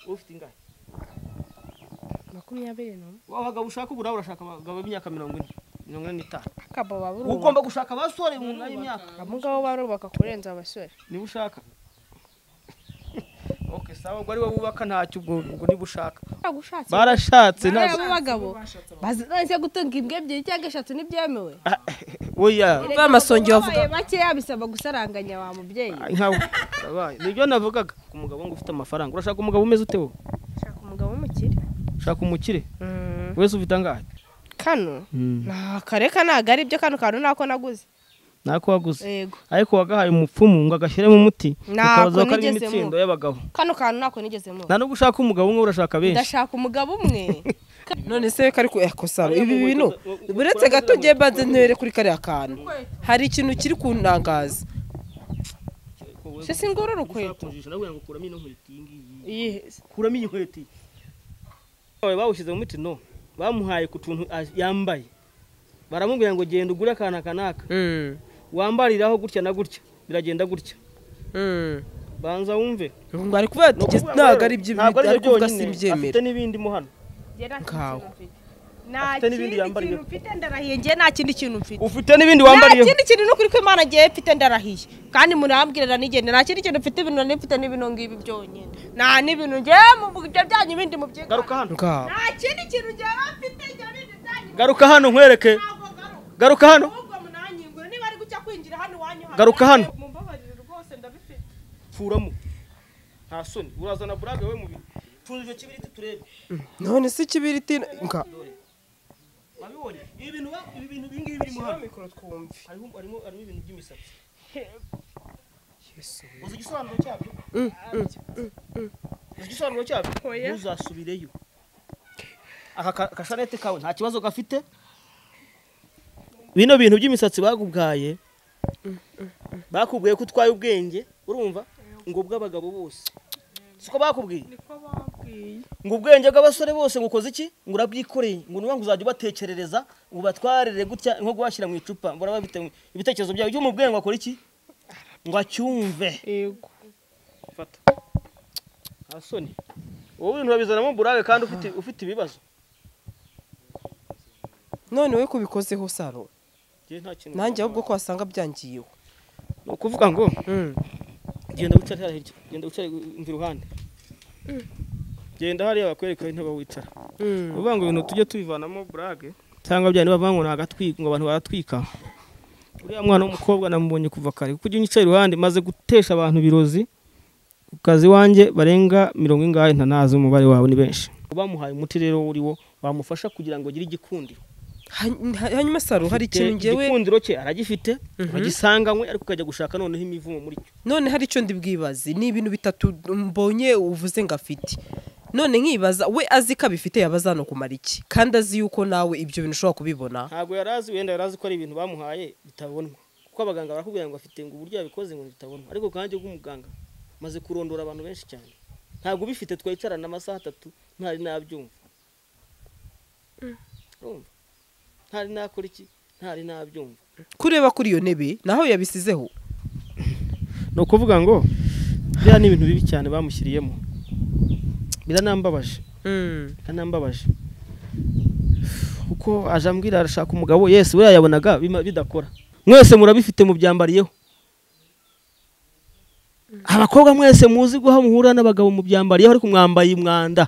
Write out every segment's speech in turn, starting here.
ufite ingahe makumyabiri n'umwe wa bagabo ushaka ubura urashaka abagabo b'imyaka mirongo ine mirongo ine n'itanu akaba uba baburubaka ugomba gushaka abasore mu nda y'imyaka abo ngabo barubaka kurenza abasore niba ushaka ok sawa ubwo ari wowe wubaka ntacyo ubwo ubwo niba ushaka baragushatse barashatse bariya ntabwo b'abagabo bazi gutunga imbwa ebyiri cyangwa eshatu ntibyemewe oya Erega B'amasongi abagabo bavuga. babaye bakeya bisaba gusaranganya wa mubyeyi nkawe urabaye nibyo navugaga ku mugabo ngo ufite amafaranga urashaka umugabo umeze ute wowe shaka umugabo w'umukire ushaka umukire wese ufite angahe kano kareka ntabwo ari byo kano kantu nako naguze ntako waguze yego ariko wagahaye umupfumu ngo agashyiremo umuti Ntabwo ukabaza ko ari nigeze imitsindo mu- y'abagabo kano kantu nako nigeze mu nta no gushaka umugabo umwe urashaka benshi ndashaka umugabo umwe none se reka ariko yakosara ibi bintu buretse gato ngiye mbanze ntibere kuri kariya kantu hari ikintu kiri kuntangaza se singura urukweto kuramo ino nkweto iyi ngiyi Iyihe se? kuramo iyi nkweto iyi Wawe bawushyize mu muti no bamuhaye ku tuntu a- yambaye baramubwira ngo genda ugure akantu aka n'aka Mm, wambariraho gutya na gutya biragenda gutya mm. banza wumve Ubu ngo ari kuvuga ati Ni ukuvuga ngo ntabwo ari rero, ibyo ntabwo ari byo ari kuvuga si byonyine, ibyemera afite n'ibindi mo hano Njye nta Nkawe. kintu mfite. nta Afite n'ibindi kindi yambariye. kintu mfite ndarahiye njye nta kindi kintu mfite ufite n'ibindi nta wambariyeho kindi kintu n'ukuri ko imana agiye mfite ndarahiye kandi murambwirira nigende nta kindi kintu mfite ibintu nari mfite n'ibino ngibi byonyine nta n'ibintu njyewe mu byo byanyu bindi mu garuka hano ngaho nta kindi kintu njyewe mfite njyewe bindi byanyu garuka hano nkwereke ntabwo garuka garuka hano ahubwo munanyingure niba ari gucya kwinjira hano iwanyu Garuka hano. mumbabarire rwose ndabifite pfuramo nta soni urazana burage we mu bintu tunze icyo kibiriti turebe none se ikibiriti nga wabibonye ibi bintu ba- ibi bintu ibi ngibi biri mu hano harimo harimo harimo ibintu by'imisatsi uzi igisobanuro cyabyo uzi igisobanuro cyabyo Oya. ntuzasubireyo aka ka- kashanete kawe nta kibazo gafite bino bintu by'imisatsi bakubwaye bakubwiye ko utwaye ubwenge urumva ngo bw'abagabo bose siko bakubwiye niko bambwiye ngo ubwenge bw'abasore bose ngo ukoze iki ngo urabwikoreye ngo niba ngo uzajya ubatekerereza ngo ubatwarire gutya nko guhashyira mu icupa ngo uraba bite- ibitekerezo byawe byo mu bwenge ngo akore iki ngo acyumve yego fata nta soni wowe ibintu babizanamo burare kandi ufite ufite ibibazo none we kubikozeho saro Njye nta kintu nanjye ahubwo ko wasanga byangiyeho ni ukuvuga ngo Mm. genda wicare hariya hirya genda wicare umva iruhande genda hariya bakwereka intebe aho wicara Mm. ni ukuvuga ngo ibintu tujye tubivanamo burage cyangwa bya niba ngo ni agatwika ngo abantu baratwika uriya mwana w'umukobwa namubonye kuva kare kuko ujya unyica iruhande maze gutesha abantu ibirozi ku kazi wanjye barenga mirongo ingahe ntanazi umubare wawe ni benshi bamuhaye umuti rero uri wo wamufasha kugira ngo agire igikundiro Ha- ha- hanyuma saro hari Te- ikintu ngewe igikundiro cye aragifite agisanganywe ariko ukajya gushaka noneho imivumo muri cyo none hari icyo ndibwibaze ni ibintu bitatu mbonye uvuze ngo afite none nkibaza we azi ko abifite yaba azi hano kumara iki kandi azi yuko nawe ibyo bintu ushobora kubibona ntabwo yari azi wenda yari azi ko ari ibintu bamuhaye bitabonwa kuko abaganga barakubwira ngo afite ngo uburyo yabikoze ngo bitabonwa ariko kandi bw'umuganga maze kurondora abantu benshi cyane ntabwo ubifite twicarana amasaha atatu ntari nabyumva Urumva? ntari nakora iki ntari nabyumva kureba kuri iyo ntebe naho yabisizeho ni ukuvuga ngo biriya ni ibintu bibi cyane bamushyiriyemo biranambabaje biranambabaje kuko aje ambwira arashaka umugabo yesi we yayabonaga bima- bidakora mwese murabifite mubyambariyeho abakobwa mwese muzi guha muhura n'abagabo mubyambariyeho ariko mwambaye umwanda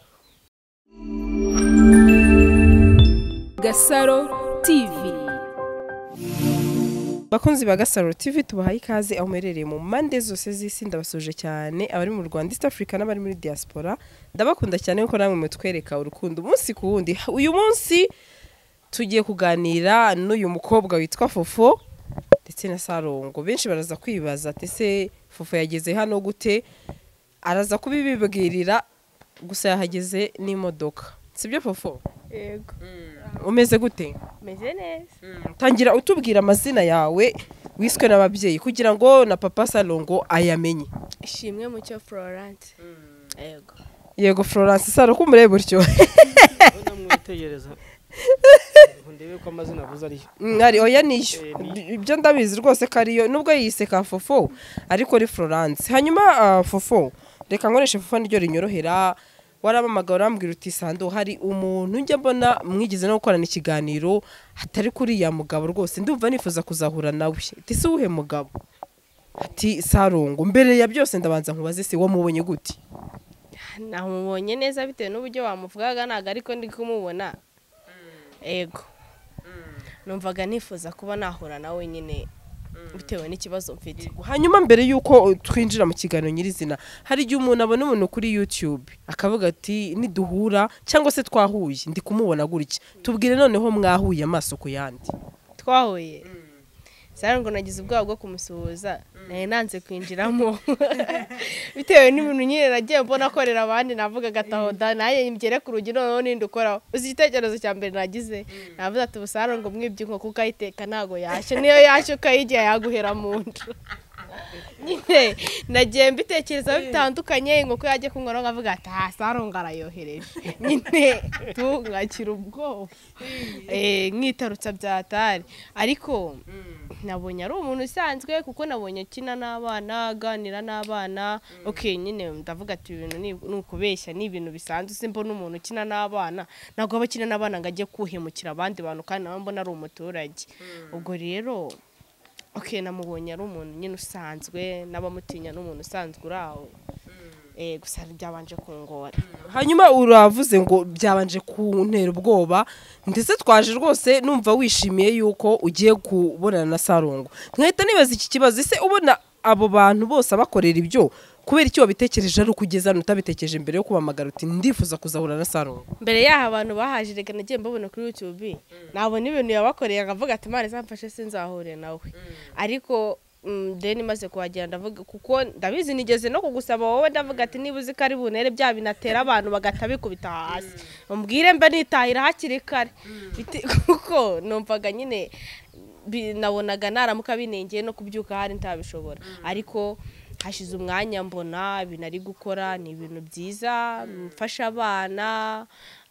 Gasaro TV bakunzi ba gasaro tv tubahaye ikaze aho muherereye mu mpande zose z'isi ndabasuje cyane abari mu rwanda east africa n'abari muri diaspora ndabakunda cyane kuko namwe mutwereka urukundo umunsi ku wundi uyu munsi tugiye kuganira n'uyu mukobwa witwa fofo ndetse na sarongo benshi baraza kwibaza ati se fofo yageze hano gute araza kubibibwirira gusa yahageze n'imodoka sibyo fofo yego umeze gute meze neza tangira utubwira amazina yawe wiswe n'ababyeyi kugira ngo na papa salongo ayamenye ishimwe mucyo florence yego yego florence saro ko umureba utyo namwitegereza ndebe ko amazina avuze ariyo mwari oya niyo Eh, niyo. D- ibyo ndabizi rwose ko ariyo nubwo yiyise ka fofo ariko ari florence hanyuma ah, fofo reka nkoreshe fofo niryo rinyorohera waramamaga warambwira uti sando hari umuntu njya mbona mwigeze no gukorana ikiganiro hatari kuri ya mugabo rwose ndumva nifuza kuzahura nawe ati si uwuhe mugabo ati sarungu mbere ya byose ndabanza nkubaze se wamubonye gute namubonye neza bitewe n'uburyo wamuvugaga ntabwo ariko ndi kumubona ego numvaga nifuza kuba nahura nawe nyine bitewe n'ikibazo mfite hanyuma mbere y'uko twinjira mu kiganiro nyirizina hari igihe umuntu abona umuntu kuri youtube akavuga ati niduhura cyangwa se twahuye ndi kumubona gutya tubwire noneho mwahuye amaso ku yandi twahuye sara ngo nagize ubwoba bwo kumusuhuza nari nanze kwinjiramo bitewe n'ibintu nyine nagiye mbona akorera abandi navuga agataho da nanjye ngere ku rugi noneho ninde ukoraho uzi igitekerezo cya mbere nagize navuze ati ubusara ngo mwibye inkoko ukayiteka ntabwo yashye niyo yashye ukayigira yaguhera mu nda nyine nagiye mbitekerezaho bitandukanye inkoko yajya kunywa nawe nkavuga ati aha sarongo arayohereje nyine tungakira ubwoba Eh, nkitarutsa byatari ariko nabonye ari umuntu usanzwe kuko nabonye akina n'abana aganira n'abana ok nyine ndavuga ati ibintu ni- ni ukubeshya ni ibintu bisanzwe simba n'umuntu ukina n'abana ntabwo aba akina n'abana ngo ajye kuhemukira abandi bantu kandi nawe mbona ari umuturage ubwo rero ok namubonye ari umuntu nyine usanzwe n'abamutinya ni umuntu usanzwe uri aho Eh, gusa ryabanje kungora hanyuma uravuze ngo byabanje kuntera ubwoba ndetse twaje rwose numva wishimiye yuko ugiye kubonana na sarungu nkahita nibaza iki kibazo ese ubona abo bantu bose abakorera ibyo kubera icyo wabitekereje ari ukugeza hano utabitekereje mbere yo kubamagara uti ndifuza kuzahura na sarungu mbere y'aho abantu bahaje reka nagiye mbabona kuri youtube nabona ibintu yabakoreye akavuga ati imana izamfashe sinzahure nawe ariko mm, deni imaze kuhagera ndavuga kuko ndabizi nigeze no kugusaba wowe ndavuga ati niba uzi ko ari bunere bya binatera abantu bagahita bikubita hasi umbwire mba nitahira hakiri kare Bite- kuko numvaga nyine bi- nabonaga naramuka binengeye no kubyuka hari ntabishobora ariko hashize umwanya mbona ibintu ari gukora ni ibintu byiza mfasha abana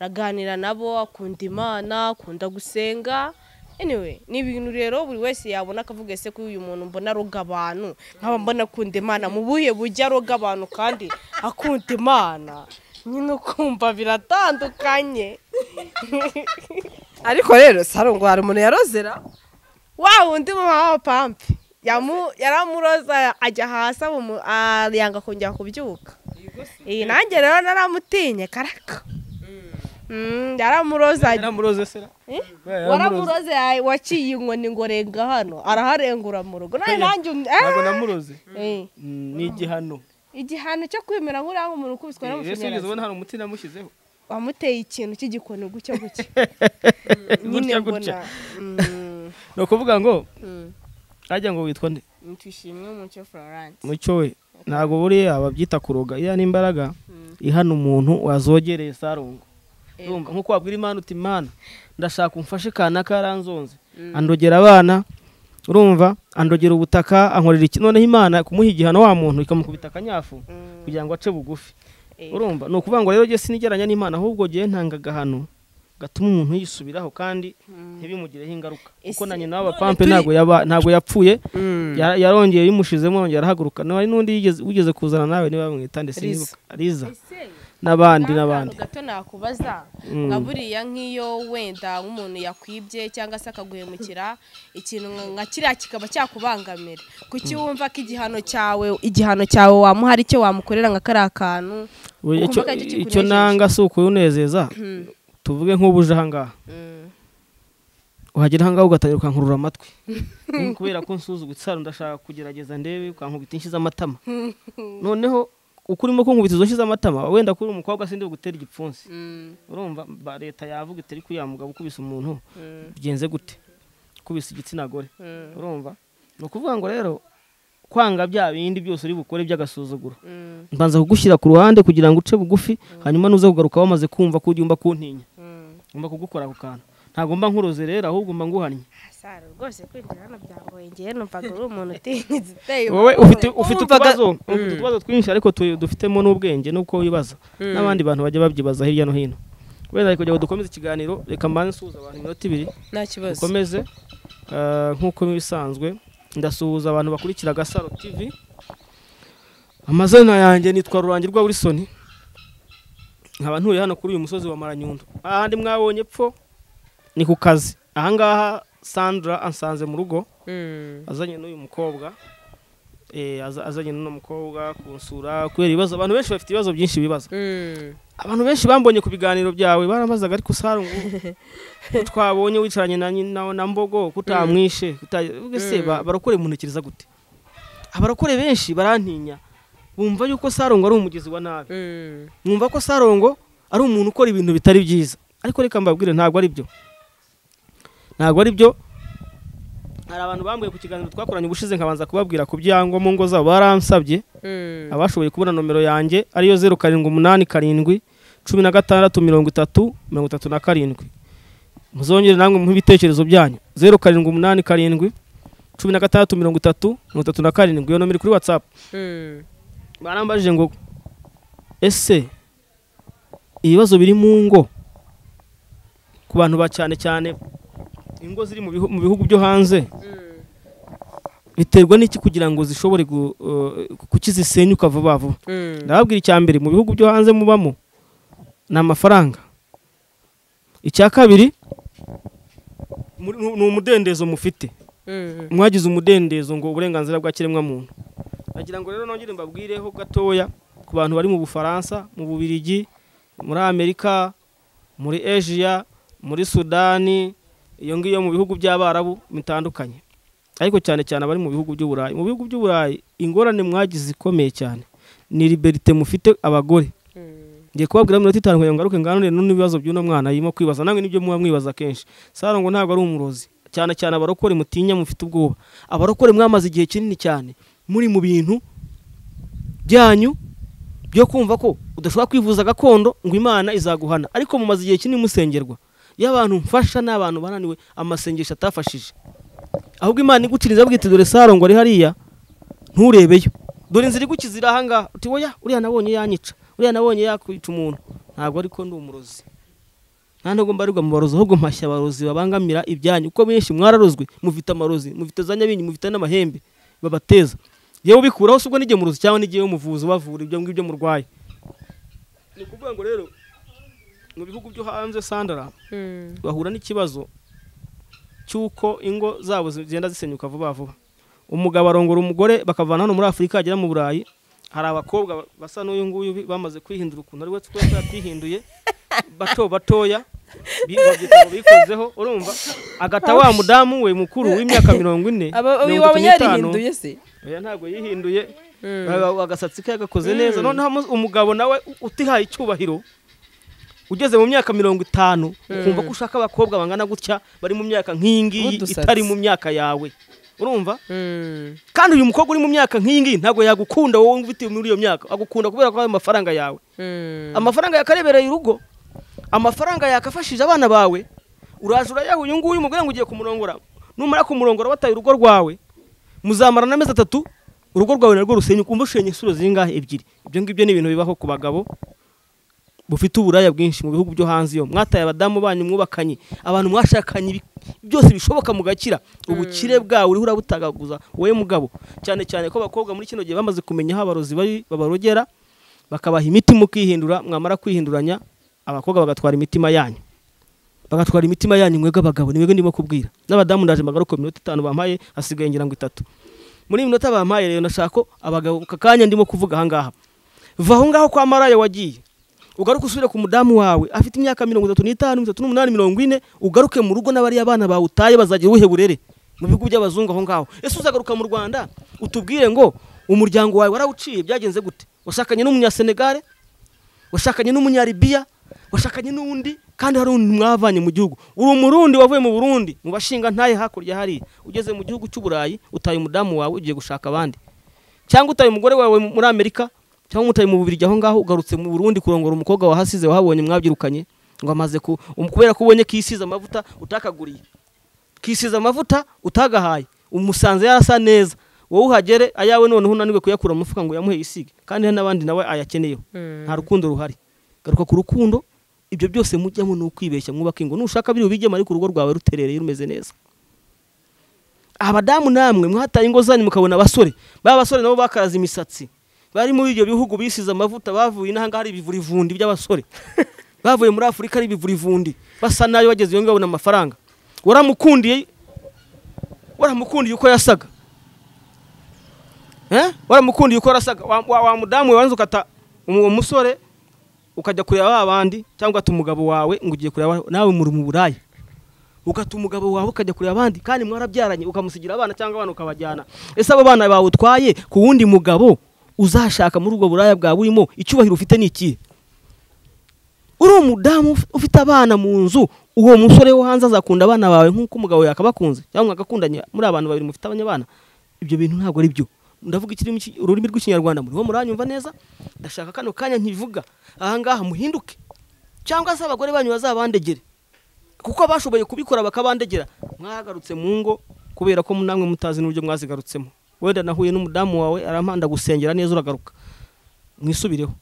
araganira nabo akunda imana akunda gusenga anyway ni ibintu rero buri wese yabona akavuga ese ko uyu muntu mbona aroga abantu nkaba mbona akunda imana mu buhe bujya aroga abantu kandi akunda imana nyine ukumva biratandukanye ariko rero sarungu hari umuntu yarozera wa wundi mama wa pampe yamu yaramuroza ajya hasi abumu- ah, yanga kongera kubyuka iyi nanjye rero naramutinye karaka Mm, yaramuroza yaramuroze se Eh? yaramuroza. waramuroza ya- waciye inkoni ngo renga hano araharengura mu rugo none nanjye um- ntabwo eh, namuroze eh, Mm, ni igihano igihano cyo kwemera nk'uriya nk'umuntu ukubiswe ese wigeze n'amashanyarazi ubona hari umuti namushyizeho wamuteye ikintu cy'igikoni gutya gutya Gutya nyine gutya. mbona mm, ni ukuvuga ngo mm. ajya ngo witwa nde twishimye umucyo florence mucyo we ntabwo buriya babyita kuroga iriya ni imbaraga ihana umuntu wazogereye sarungu urumva nk'uko wabwira imana uti imana ndashaka umfashe kanaka yaranzonze andogera abana urumva andogera ubutaka ankorera iki noneho imana kumuha igihano wa muntu ikamukubita akanyafu kugira ngo ace bugufi Eh. urumva ni ukuvuga ngo rero jye sinigeranya n'imana ahubwo jye ntanga agahano gatuma umuntu yisubiraho kandi ntibimugireho ingaruka kuko na Ese- nyina w'abapampe ntabwo yaba- ntabwo yapfuye Ya- yarongeye bimushizemo arongera arahaguruka no hari n'undi yigeze- wigeze kuzana nawe niba bamwita ndetse Liza. ariza n'abandi n'abandi akantu gato nakubaza Mm. nka buriya nk'iyo wenda nk'umuntu yakwibye cyangwa se akaguhemukira ikintu nka- nka kiriya kikaba cyakubangamira kuki wumva ko igihano cyawe igihano cyawe wamuha ari cyo wamukorera nka kariya kantu Buriya icyo- Ukuvuga icyo icyo kikunejeje. nanga si ukuyunezeza tuvuge nk'ubuje ahangaha Mm. uhagera ahangaha ugatangira ukankurura amatwi Mm, kubera ko nsuzugutse hano ndashaka kugerageza ndebe ukankubita inshyi z'amatama noneho uko urimo kunkubita izo nshyi z'amatama wenda kuri umukobwa sindi bugutera igipfunsi Mm. urumva ba leta yavuga itari kuyamugabo ukubise umuntu bigenze gute ukubise igitsina gore urumva ni ukuvuga ngo rero kwanga bya bindi byose uri bukore by'agasuzuguro Mm. mbanza kugushyira ku ruhande kugira ngo uce bugufi hanyuma nuze kugaruka wamaze kumva ko ugomba kuntinya ngomba kugukora ako kantu ntabwo mba nkuroze rero ahubwo mba nguhannye Sara rwose kwinjira hano byangoye njyewe numvaga uri umuntu utinyitse uteye wowe ufite ufite wumvaga- utubazo ufite utubazo twinshi ariko tu- dufitemo n'ubwenge nuko wibaza n'abandi bantu bajya babyibaza hirya no hino kubera kugira ngo dukomeze ikiganiro reka mbanze nsuhuza abantu iminota ibiri nta kibazo dukomeze eh, nk'uko bisanzwe ndasuhuza abantu bakurikira gasaro tv amazina yanjye nitwa rurangirwa wilson nkaba ntuye hano kuri uyu musozi wa maranyundo ahandi mwabonye pfo ni ku kazi ahangaha sandra ansanze mu rugo azanye n'uyu mukobwa eh, aza- azanye n'uno mukobwa kunsura kubera ibibazo abantu benshi bafite ibibazo byinshi bibaza abantu benshi bambonye ku biganiro byawe barabazaga ariko usara ngo ko twabonye wicaranye na, nyi- na, na mbogo kutamwishe ese barokore muntekereza gute abarokore benshi barantinya bumva yuko sarongo ari umugezi wa nabi mwumva ko sarongo ari umuntu ukora ibintu bitari byiza ariko reka mbabwire ntabwo ari byo ntabwo ari byo hari abantu bambwiye ku kiganiro twakoranye ubushize nkabanza kubabwira ku byango mu ngo zabo baransabye abashoboye kubona nomero yanjye ariyo zeru karindwi umunani karindwi cumi na gatandatu mirongo itatu mirongo itatu na karindwi muzongere namwe muhe ibitekerezo byanyu zeru karindwi umunani karindwi cumi na gatandatu mirongo itatu mirongo itatu na karindwi iyo nomero iri kuri watsapu barambajije ngo ese ibibazo biri mu ngo ku bantu ba cyane cyane ingo ziri mu bihu- mu bihugu byo hanze biterwa n'iki kugira ngo zishobore gu- eh, kuki zisenya ukava vuba vuba ndababwira icya mbere mu bihugu byo hanze mubamo ni amafaranga icya kabiri muri- ni ni umudendezo mufite mwagize umudendezo ngo uburenganzira bwa kiremwamuntu nagira ngo rero nongere mbabwireho gatoya ku bantu bari mu bufaransa mu bubirigi muri amerika muri asia muri sudani iyo ngiyo mu bihugu by'abarabu bitandukanye ariko cyane cyane abari mu bihugu by'uburayi mu bihugu by'uburayi ingorane mwagize ikomeye cyane ni liberite mufite abagore ngiye kubabwira minota itanu kugira ngo ngaruke nganire n'ibibazo by'uno mwana yirimo kwibaza namwe nibyo muba mwibaza kenshi sarongo ntabwo ari umurozi cyane cyane abarokore mutinya mufite ubwoba abarokore mwamaze igihe kinini cyane muri mu bintu byanyu byo kumva ko udashobora kwivuza gakondo ngo imana izaguhana ariko mumaze igihe kinini musengerwa iyo abantu mfasha ni abantu bananiwe amasengesho atafashije ahubwo imana iguciriza bwite dore sarongo ari hariya nturebeyo dore inzira igukizira ahangaha uti woya uriya nabonye yanyica uriya nabonye yakwica umuntu ntabwo ariko ndi umurozi nta nubwo mbarirwa mu barozi ahubwo mpashya abarozi babangamira ibyanyu kuko benshi mwararozwe mufite amarozi mufite za nyabingi mufite n'amahembe babateza yewe ubikuraho si ubwo n'igihe murozi cyangwa n'igihe umuvuzi ubavura ibyo ngibyo murwaye ni ukuvuga ngo rero mu bihugu byo hanze sandara bahura n'ikibazo cy'uko ingo zabo zigenda zisenyuka vuba vuba umugabo arongora umugore bakavana hano muri afurika agera mu burayi hari abakobwa basa n'uyu nguyu bi- bamaze kwihindura ukuntu ari we twese yatihinduye bato batoya bi- babyita ngo bikozeho urumva agata wa mudamu we mukuru w'imyaka mirongo ine mirongo itatu waba n'itanu yarihinduye se oya ntabwo yihinduye Ba- agasatsi ke yagakoze neza noneho mu- umugabo nawe u- utihaye icyubahiro ugeze mu myaka mirongo itanu ukumva ko ushaka abakobwa bangana gutya bari mu myaka nk'iyi ngiyi N'udusatsi. itari mu myaka yawe urumva kandi uyu mukobwa uri mu myaka nk'iyi ngiyi ntabwo yagukunda wowe ufite muri iyo myaka agukunda kubera ko ari amafaranga yawe amafaranga yakarebereye urugo amafaranga yakafashije abana bawe uraje urayaha uyu nguyu umugore ngo ugiye kumurongora numara kumurongora wataye urugo rwawe muzamarana amezi atatu urugo rwawe narwo rusenyuka umva ushenye isura zingahe ebyiri ibyo ngibyo ni ibintu bibaho ku bagabo bufite uburaya bwinshi mu bihugu byo hanze iyo mwataye abadamu banyu mwubakanye abantu mwashakanye ibi- byose bishoboka mugakira ubukire bwawe uriho urabutagaguza wowe mugabo cyane cyane ko abakobwa muri kino gihe bamaze kumenya aho abarozi bari babarogera bakabaha imiti mukihindura mwamara kwihinduranya abakobwa bagatwara imitima yanyu bagatwara imitima yanyu mwebwe abagabo ni mwebwe ndimo kubwira n'abadamu ndaje mbagaruke mu minota itanu bampaye hasigaye ngira ngo itatu muri iyi minota bampaye rero ndashaka ko abagabo aka kanya ndimo kuvuga ahangaha va aho ngaho kwa maraya wagiye ugaruke usubire ku mudamu wawe afite imyaka mirongo itatu n'itanu mirongo itatu n'umunani mirongo ine ugaruke mu rugo n'abariya bana bawe utaye bazagira ubuhe burere mu bihugu by'abazungu aho ngaho ese uzagaruka mu rwanda utubwire ngo umuryango wawe warawuciye byagenze gute washakanye n'umunyasenegare washakanye n'umunyaribiya washakanye n'undi kandi hari undi mwavanye mu gihugu uri umurundi wavuye mu burundi mu bashinga ntaye hakurya hariya ugeze mu gihugu cy'uburayi utaye umudamu wawe ugiye gushaka abandi cyangwa utaye umugore wawe muri amerika cyangwa umutaye mu bubirigi aho ngaho ugarutse mu burundi kurongora umukobwa wahasize wahabonye mwabyirukanye ngo amaze ku um- kubera ko ubonye kisize amavuta utakaguriye kisize amavuta utagahaye umusanze yarasa neza wowe uhagere ayawe noneho unaniwe kuyakura mu mufuka ngo uyamuhe yisige kandi hari n'abandi nawe ayakeneyeho nta rukundo ruhari garuka ku rukundo ibyo byose mujyamo ni ukwibeshya mwubaka ingo nushaka biri ubijyemo ariko urugo rwawe ruterereye rumeze neza abadamu namwe mwataye ingo zanyu mukabona abasore ba basore nabo bakaraze imisatsi bari muri ibyo bihugu bisize amavuta bavuye inanga hari ibivurivundi by'abasore bavuye muri afurika ari ibivurivundi basa nabi bageze iyo babona amafaranga waramukundiye waramukundiye uko yasaga Eh? waramukundiye uko yasaga wa, wa, wa mudamu wawe wanze ukata umu- uwo musore ukajya kureba ba bandi cyangwa ugata umugabo wawe ngo ugiye kureba nawe muri mu buraya ugata umugabo wawe ukajya kureba abandi kandi mwarabyaranye ukamusigira abana cyangwa abana ukabajyana ese abo bana bawutwaye ku wundi mugabo uzashaka muri ubwo buraya bwawe urimo icyubahiro ufite ni ikihe uri umudamu uf- ufite abana mu nzu uwo musore wo hanze azakunda abana bawe nk'uko umugabo yakabakunze cyangwa mwagakundanye muri abantu babiri mufite abanyabana ibyo bintu ntabwo ari byo ndavuga ikirimi cy'i- ururimi rw'ikinyarwanda muriho muranyumva neza ndashaka kano kanya ntivuga ahangaha muhinduke cyangwa se abagore banyu bazabandegere kuko bashoboye kubikora bakabandegera mwagarutse mu ngo kubera ko namwe mutazi n'uburyo mwazigarutsemo wenda nahuye n'umudamu wawe arampanda gusengera neza uragaruka mwisubireho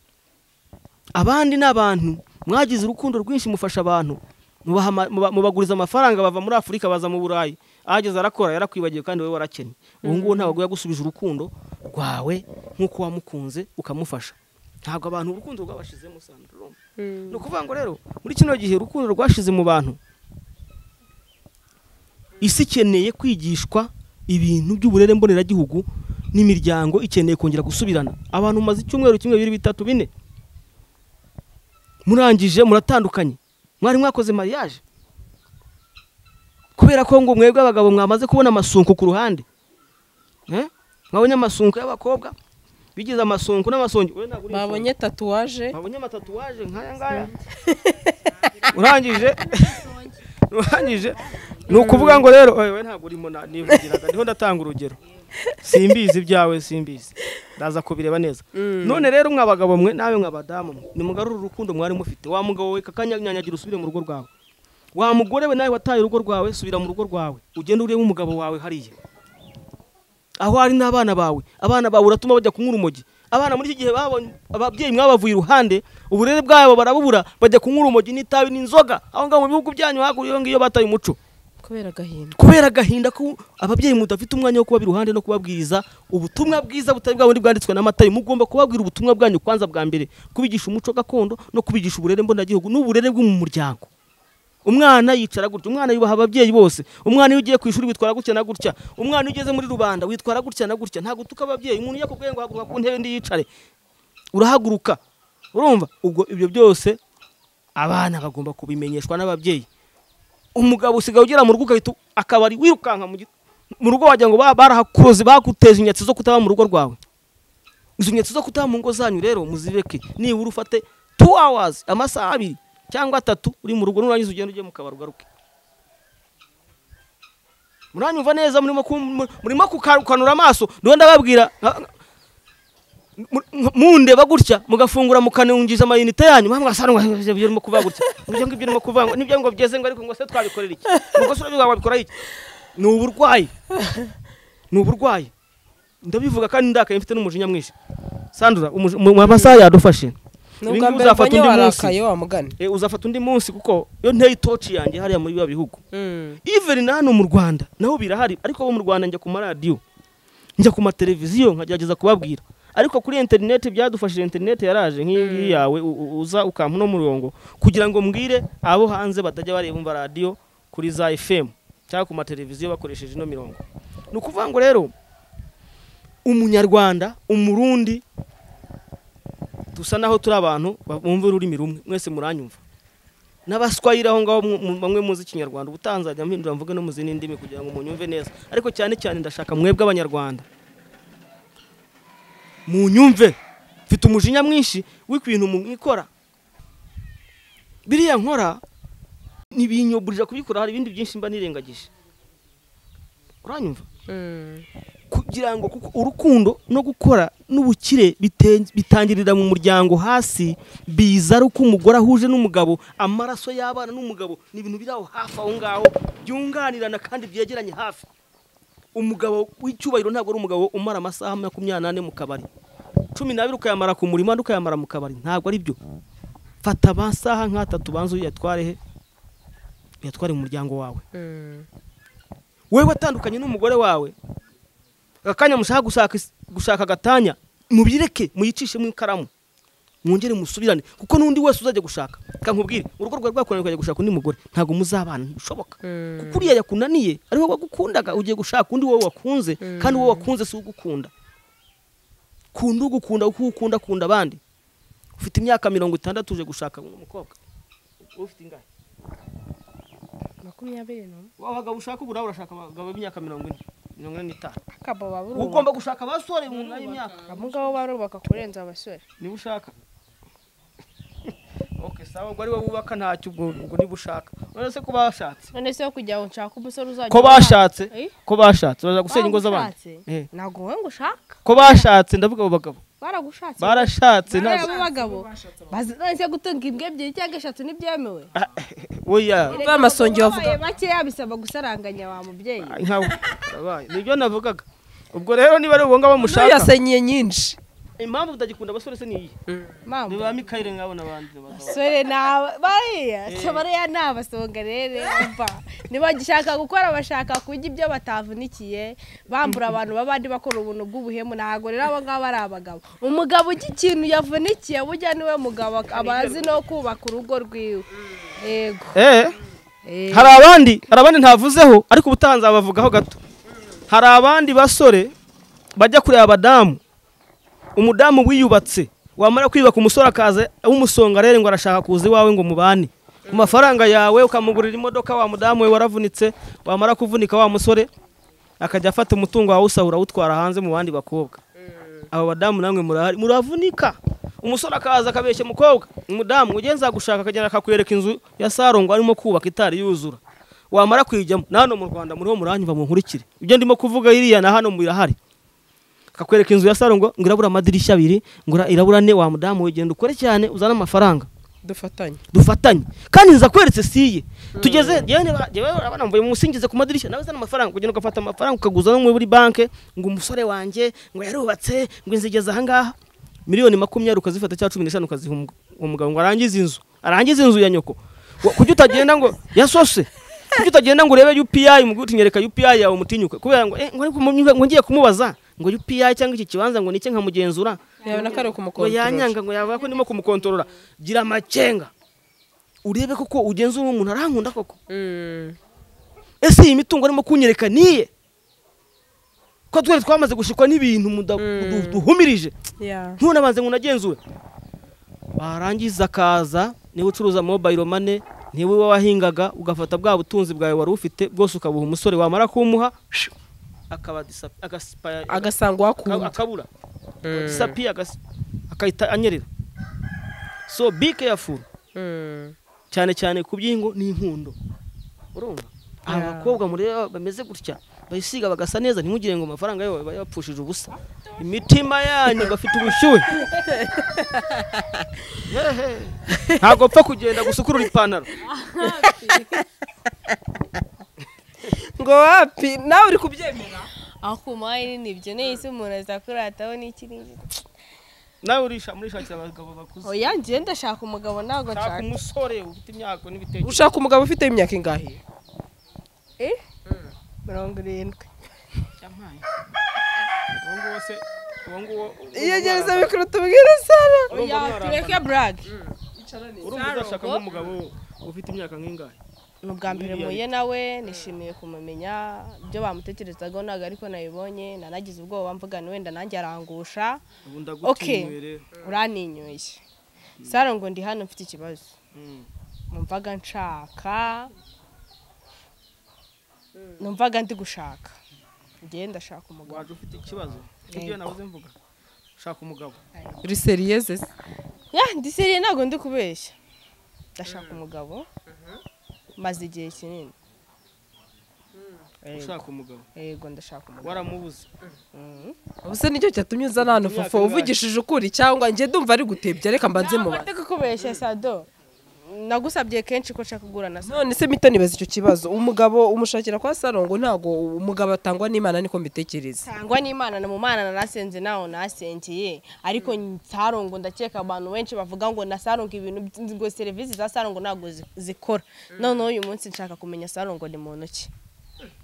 abandi ni abantu mwagize urukundo rwinshi mufasha abantu mubaha ama- muba- mubaguriza amafaranga bava muri afurika baza mu burayi ahageze arakora yarakwibagiwe kandi wowe warakennye ubu ngubu ntabwo yagusubije urukundo rwawe nk'uko wamukunze ukamufasha ntabwo abantu urukundo rwabashizemo sandrome ni ukuvuga ngo rero muri kino gihe urukundo rwashize mu bantu isi ikeneye kwigishwa ibintu by'uburere mboneragihugu n'imiryango ikeneye kongera gusubirana abantu mumaze icyumweru kimwe bibiri bitatu bine murangije muratandukanye mwari mwakoze mariage kubera ko ngo mwebwe abagabo mwamaze kubona amasunku ku ruhande Eh? mwabonye amasunku y'abakobwa bigize amasunku n'amasongi wowe ntabwo uri insongi. babonye tatuwaje babonye amatatuwaje nk'aya ngaya urangije urangije ni ukuvuga ngo rero oye, we ntabwo urimo na- nivugiraga niho ndatanga urugero simbizi ibyawe simbizi ndaza kubireba neza none rero mwa bagabo mwe nawe mwa badamu mwe nimugarure urukundo mwari mufite wa mugabo we kakanyanyagira usubire mu rugo rwawe wa mugore we nawe wataye urugo rwawe subira mu rugo rwawe ugende urebe umugabo wawe hariya aho ari n'abana bawe abana bawe uratuma bajya kunywa urumogi abana muri iki gihe babonye ababyeyi mwabavuye iruhande uburere bwabo barabubura bajya kunywa urumogi n'itabi n'inzoga aho ngaho mu bihugu byanyu hakurya ngiyo bataye umuco kubera agahinda kubera agahinda ko ababyeyi mudafite umwanya wo kuba iruhande no kubabwiriza ubutumwa bwiza butari bwa bundi bwanditswe n'amatari mugomba kubabwira ubutumwa bwanyu kwanza bwa mbere kubigisha umuco gakondo no kubigisha uburere mboneragihugu n'uburere bwo mu muryango umwana yicara gutya umwana yubaha ababyeyi bose umwana iyo ugiye ku ishuri witwara gutya na gutya umwana iyo ugeze muri rubanda witwara gutya na gutya ntabwo utuka ababyeyi umuntu iyo akubwiye ngo haguruka ku ntebe ndi yicare urahaguruka urumva ubwo ibyo byose abana bagomba kubimenyeshwa n'ababyeyi umugabo usigaye ugera mu rugo ugahita akabari wirukanka mu gi- mu rugo wagira ngo ba- barahakoze baguteje inyatsi zo kutaba mu rugo rwawe izo nyatsi zo kutaba mu ngo zanyu rero muzireke nibura ufate two hours amasaha abiri cyangwa atatu uri mu rugo nurangiza ugenda ugiye mu kabari ugaruke muranyumva neza murimo ku- mu- murimo kukanura amaso ndiho ndababwira nka- nka- mu- mundeba gutya mugafungura mukanungiza amayinite yanyu mwamwasanga ibyo urimo kuvuga gutya ibyo ngibyo urimo kuvuga ngo nibyo ngo byeze ngo ariko ngo se twabikorera iki ngo se urabivuga wabikora iki ni uburwayi ni uburwayi ndabivuga kandi ndakaye mfite n'umujinya mwinshi sandura umuji- mu mu masaha yadufashe Ibi nubwa ngibi mbere uzafata mbonye undi munsi warakaye wa mugani Eh, uzafata undi munsi kuko iyo nteye itoci yanjye hariya muri biba bihugu even na hano mu rwanda naho birahari ariko bo mu rwanda njya ku maradiyo njya ku mateleviziyo nkagerageza kubabwira ariko kuri interineti byadufashije interineti yaraje nk'iyi ngiyi yawe u- u- uza ukampa uno murongo kugira ngo mbwire abo hanze batajya bareba radiyo kuri za fm cyangwa ku mateleviziyo bakoresheje ino mirongo ni ukuvuga ngo rero umunyarwanda umurundi dusa naho turi abantu bumva ururimi rumwe mwese muranyumva n'abaswayire aho ngaho mu- mu- bamwe muzi ikinyarwanda ubu tanzania mpindura mvuge no mu zindi ndimi kugira ngo munyumve neza ariko cyane cyane ndashaka mwebwe abanyarwanda munyumve mfite umujinya mwinshi w'ibintu mwikora biriya nkora ntibinyoburira kubikora hari ibindi byinshi mba nirengagije uranyumva kugira ngo kuko urukundo no gukora n'ubukire bite- bitangirira mu muryango hasi biza ari uko umugore ahuje n'umugabo amaraso y'abana n'umugabo ni ibintu biri aho hafi aho ngaho byunganirana kandi byegeranye hafi umugabo w'icyubahiro ntabwo ari umugabo umara amasaha makumyabiri n'ane mu kabari cumi n'abiri ukayamara ku murimo andi ukayamara mu kabari ntabwo ari byo fata amasaha nk'atatu banza uyatware he uyatware mu muryango wawe wowe watandukanye n'umugore wawe akanya mushaka gushaka gushaka agatanya mubireke muyicishemo ikaramu mwongere musubirane kuko n'undi wese uzajya gushaka reka nkubwire urugo rwawe rwakunaniye ukajya gushaka undi mugore ntabwo muzabana ntibishoboka kuko uriya yakunaniye ariho wagukundaga ugiye gushaka undi wowe wakunze kandi wowe wakunze si ugukunda kunda ugukunda kuko ukunda akunda abandi ufite imyaka mirongo itandatu uje gushaka umukobwa wowe ufite ingahe makumyabiri n'umwe wa bagabo ushaka ubu nawe urashaka abagabo b'imyaka mirongo ine mirongo ine n'itanu akaba uba baburubaka ugomba gushaka abasore mu ngano y'imyaka abo ngabo barubaka kurenza abasore niba ushaka ok sawa ubwo ari wowe wubaka ntacyo ubwo ubwo niba ushaka urabona se ko bashatse none se wo kugira ngo nshake umusore uzajya ko bashatse Eh? ko bashatse baza gusenya ingo z'abandi Baragushatse? Eh. ntabwo wowe ngo ushaka ko bashatse ndavuga abo bagabo baragushatse barashatse Bariya ntabwo- b'abagabo bazi none se gutunga imbwa ebyiri cyangwa eshatu ntibyemewe Ah, oya Ba masongi bavuga. Wabaye bakeya bisaba gusaranganya wa mubyeyi nkawe barabaye nibyo navugaga ubwo rero niba ari uwo ngabo nawe mushaka yasenyiye nyinshi impamvu utagikunda abasore se niyi ni mama ba mikayire nk'abo n'abandi bagabo sore naba bariya bariya ni abasonga rero mba ntibagishaka gukora bashaka kurya ibyo batavunikiye bambura abantu b'abandi bakora ubuntu bw'ubuhemu ntabwo rero abo ngabo ari abagabo umugabo ujya ikintu yavunikiye burya niwe mugabo aba azi no kubaka urugo rwiwe yego eh Eh, hari abandi hari abandi ntavuzeho ariko ubutaha nzabavugaho gato hari abandi basore bajya kureba abadamu umudamu wiyubatse wamara kwiyubaka umusore akaza w'umusonga rero ngo arashaka kuza iwawe ngo mubane ku mafaranga yawe ukamugurira imodoka wa mudamu we waravunitse wamara kuvunika wa musore akajya afata umutungo wawe usahura awutwara hanze mu bandi bakobwa aba badamu namwe murahari muravunika umusore akaza akabeshya umukobwa umudamu ugenza gushaka akagenda akakwereka inzu ya saro ngo arimo kubaka itari yuzura wamara kuyijyamo na hano mu rwanda muriho muranyumva munkurikire ibyo ndimo kuvuga iriya na hano birahari akakwereka inzu ya saro ngo ngo irabura amadirishya abiri ngo irabura ne wa mudamu we genda ukore cyane uzane amafaranga dufatanye dufatanye kandi nzakweretse siye tugeze yewe urabona mvuye mu musingize ku madirishya nawe uzana amafaranga kugenda ugafata amafaranga ukaguza no muri banke ngo umusore wanjye ngo yarubatse ngo inzigeze ahangaha miliyoni makumyabiri ukazifata cyangwa cumi n'eshanu ukaziha umu- uwo mugabo ngo arangize inzu arangize inzu ya nyoko Wa- kuki utagenda ngo yasose kuki utagenda ngo urebe UPI umugore uti nyereka UPI yawe umutinyuke kubera ngo eh, ngo ariko mu- ngo ngiye kumubaza ngo UPI cyangwa iki kibanza ngo nike nkamugenzura yabona ko ari ngo ukumukontorora yanyanga ngo yavuga ko ndimo kumukontorora gira amakenga urebe koko ugenzura umuntu arankunda koko ese iyi mitungo arimo kunyereka niye ko twari twamaze gushikwa n'ibintu muda- du- duhumirije ntune abanze ngo unagenzure warangiza akaza niba ucuruza mobayiro mane niba uba wahingaga ugafata bwa butunzi bwawe wari ufite bwose ukabuha umusore wamara kumuha akaba disa- agasipaya- agasanga Aka- uwakunda akabura disapiye agas- akahita anyerera so be careful cyane cyane ku byingo n'inkundo urumva aba Yeah. bakobwa mureba bameze gutya bayisiga bagasa neza ntimugire ngo amafaranga yabo bayapfushije ubusa imitima yanyu bafite ubushyuhe Hehe. ntabwo pfa kugenda gusukurura ipantaro ngo wapi nawe uri kubyemera akuma ni ibyo nahise umuntu azakurataho n'iki n'iki nawe urisha murishakira abagabo bakuze oya njyewe ndashaka umugabo ntabwo shaka nshaka umusore ufite imyaka n'ibitekerezo ushaka umugabo ufite imyaka ingahe Eh? mirongo irindwi uwo nguwo se uwo nguwo iyegereza mikoro tubwire sara oya tureke burage urumva uzashaka nk'umugabo ufite imyaka nk'ingahe ni ubwa mbere Miliyari. muye nawe nishimiye kumumenya ibyo bamutekerezagaho ntabwo ariko nabibonye nanagize ubwoba mvugana wenda nanjye arangusha ubu Okay. ndagutinyuye rero uraninyoye saro ngo ndi hano mfite ikibazo Mm. numvaga nshaka numvaga ndi gushaka njyewe ndashaka umugabo waje ufite ikibazo ibyo nabuze mvuga shaka umugabo uri seriyeze se ya ndi seriye ntabwo ndi kubeshya ndashaka umugabo maze igihe kinini Yego, ushaka umugabo yego ndashaka umugabo waramubuze Mhm. ubuse nicyo cyatumye uzana hano Imyaka fofo ingahe? uvugishije ukuri cyangwa njye ndumva ari gutebya reka mbanze mu Ntabwo ndi kukubeshya sado nagusabye kenshi ko nshaka kugura na none se mito nibaza icyo kibazo umugabo umushakira kwa saro ngo ntabwo umugabo atangwa n'imana niko mbitekereza sangwa n'imana na mu mana narasenze naho nasengeye ariko sarongo ndakeka abantu benshi bavuga ngo na sarongo ibintu by- ngo serivisi za sarongo ntabwo zi- zikora noneho uyu munsi nshaka kumenya sarongo ni muntu ki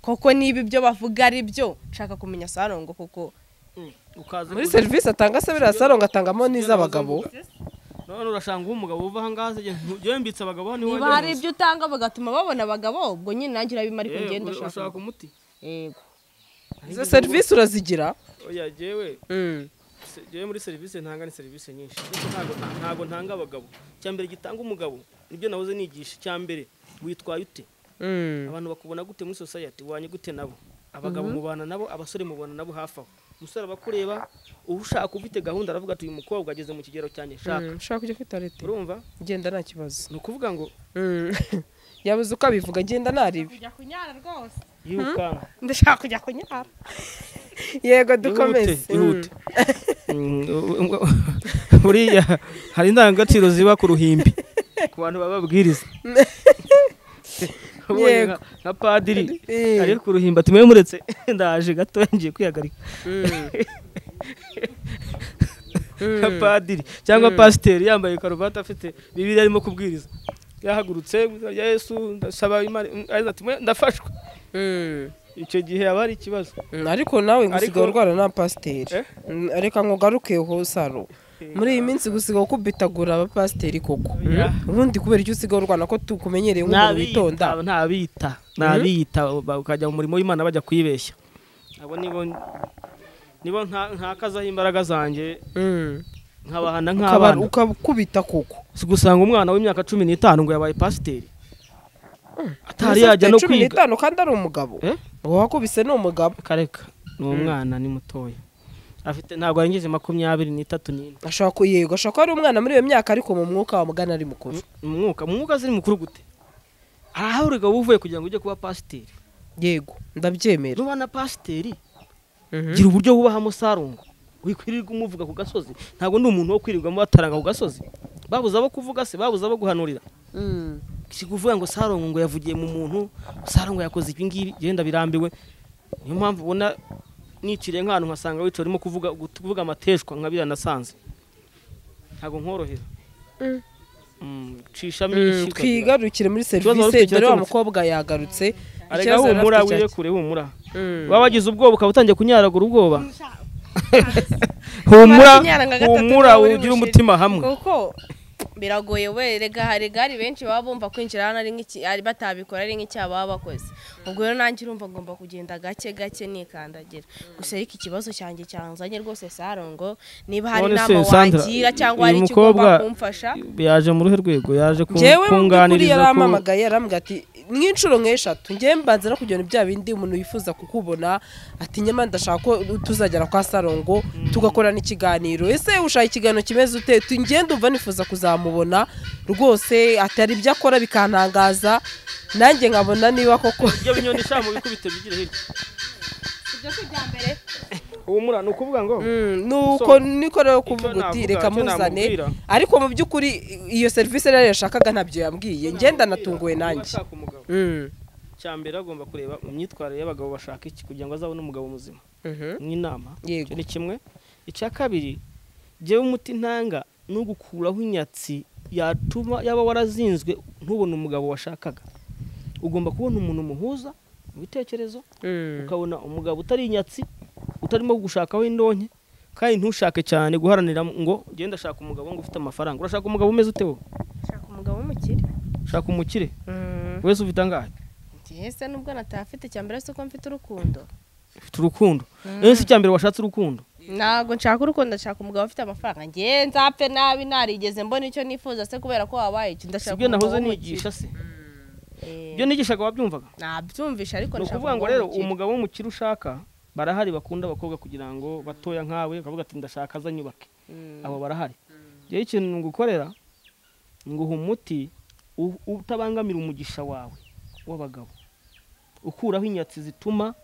koko niba ibyo bavuga ari byo nshaka kumenya sarongo kuko ukaza muri kuza- serivisi atanga se biriya saro ngo atangamo n'iz'abagabo none urashanga umugabo uva aha ngaha asigaye yembitse abagabo hano iwanjye niba hari hose. ibyo utanga bagatuma babona abagabo ubwo nyine nanjye urabima ariko Yewe, ngenda urashaka ushaka umuti yego izo serivisi urazigira oya jewe Mm. se- jewe muri serivisi ntanga ni serivisi nyinshi ariko ntago ntago ntanga abagabo icya mbere gitanga umugabo nibyo nahoze nigisha icya mbere witwaye ute Mm. abantu bakubona gute muri society wanye gute nabo abagabo mubana nabo abasore mubana nabo hafi aho umusore aba akureba ushaka ufite gahunda aravuga ati uyu mukobwa ageze mu kigero cyanjye shaka Mm, ushaka kujya kuri toilette urumva genda nta kibazo ni ukuvuga ngo Mm. yabuze uko abivuga genda naribi kujya kunyara rwose yirukanka ndashaka kujya kunyara yego Ihute, dukomeze ihute. Mm, buriya hari indangagaciro ziba ku ruhimbi ku bantu baba babwiriza Ubonye Yego. nka- nka padiri Eh. ari ku ruhimbi ati mwe muretse ndaje gato ngiye kwihagarika nka padiri cyangwa pasiteri yambaye karuvati afite bibiri arimo kubwiriza yahagurutse mu izina rya yesu ndasaba imana araza ati mwe ndafashwe Mm. icyo gihe haba hari ikibazo Mm, ariko nawe ngo Ariko- usigaye urwara na pasiteri Eh? Mm, reka ngo ugarukeho saro muri iyi minsi gusigaye ukubitagura abapasiteri koko Ya. Mm. ubundi kubera icyo usigaye urwana ko tukumenyereye nk'umuntu witonda ntabiyita ntabiyita ntabiyita ba- ukajya mu murimo w'imana bajya kwibeshya abo nibo nibo nta- ntakazaho imbaraga zanjye Mm. nkabahana Ukaba- nk'abana ukabukubita koko si gusanga umwana w'imyaka cumi n'itanu ngo yabaye pasiteri atari yajya no cumi kwiga n'itanu kandi ari umugabo Eh? uwo wakubise ni umugabo kareka ni umwana ni mutoya afite ntabwo arengeje makumyabiri n'itatu n'ine ashobora ku- yego ashobora kuba ari umwana muri iyo myaka ariko mu mwuka wamugana ari mukuru mu mwuka mu mwuka ziri mukuru gute arahahurega wowe uvuye kugira ngo ujye kuba pasiteri yego ndabyemera nuba na pasiteri Mhm. gira uburyo wubahamo sarungu wikwirirwa umuvuga ku gasozi ntabwo ndi umuntu wo kwirirwamo bataranga ku gasozi babuze abo kuvuga se babuze abo guhanurira Mm. si kuvuga ngo sarungu ngo yavugiye mu muntu sarungu yakoze ibi ngibi genda birambiwe niyo mpamvu ubona niciriye nk'ahantu nkasanga wicaye urimo kuvuga gut- kuvuga amateshwa nka biriya nasanze ntabwo nkorohera Mm, cishamo Mm, inyishyu ukagira. twigarukire muri Ikibazo wari serivisi ufite dore wa kirakemutse. mukobwa yagarutse arega Ikibazo yari humura afite cyari- wirekure humura Mm. waba wagize ubwoba ukaba utangiye kunyaragura ubwoba humura Kunyara nka gatatu humura niba uri ugire bushire. umutima hamwe kuko biragoye we rega hari gari benshi baba bumva kwinjira hano ari nk'iki ari- batabikora ari nk'icyaha baba bakoze ubwo rero nanjye urumva ngomba kugenda gake gake nikandagira gusa ariko ikibazo cyanjye cyanzanye rwose sarongo niba hari None inama se, Sandra, wagira cyangwa uyu hari icyo mukobwa ugomba kumfasha yaje mu ruhe rwego yaje ku- njyewe mu by'ukuri kunganiriza ko yarampamagaye aramuga ati nk'inshuro nk'eshatu njyewe mbanza no kugira ngo bya bindi umuntu yifuza kukubona ati nyamara ndashaka ko tuzagera kwa sarongo tugakorana ikiganiro ese ushaka ikiganiro kimeze ute Tu- njyewe ndumva nifuza kuzamubona rwose atari ibyo akora bikantangaza nanjye nkabona niba koko ibyo binyoni sha mu bikubite bigira hirya ibyo si ibya mbere humura ni ukuvuga ngo Mm, nuko niko rero kuvuga uti navuga, reka icyo muzane namubwira. ariko mu by'ukuri iyo serivisi rero yashakaga ntabyo yambwiye ngenda natunguwe nanjye Ushaka umugabo Mm, cya mbere agomba kureba mu myitwarire y'abagabo bashaka iki kugira ngo azabone umugabo muzima mhm, nk'inama yego icyo ni kimwe icya kabiri njyewe umuti ntanga ni ugukuraho inyatsi yatuma yaba warazinzwe ntubone umugabo washakaga ugomba kubona umuntu muhuza mu bitekerezo Mm. ukabona umugabo utari inyatsi utarimo gushakaho indonke kandi ntushake cyane guharanira ngo ugenda ashaka umugabo ngo ufite amafaranga urashaka umugabo umeze ute wowe shaka umugabo w'umukire shaka umukire wese ufite angahe njyewe se nubwo natafite icya mbere si uko mfite urukundo ufite urukundo ese icya mbere washatse urukundo ntabwo nshaka urukundo nshaka umugabo ufite amafaranga njyewe nzapfe nabi narigeze mbona icyo nifuza se kubera ko wabaye icyo si ndashaka byo nahoze umugabo nigisha se w'umukire. Eh. ibyo nigishaga wabyumvaga nabyumvisha ariko ni nshaka ukuvuga ngo rero umugabo umugabo w'umukire ushaka barahari bakunda abakobwa kugira ngo batoya nkawe bakavuga ati ndashaka azanyubake w'umukire. abo barahari rero ikintu ngukorera nguha umuti u- utabangamira umugisha wawe w'abagabo ukuraho inyatsi zituma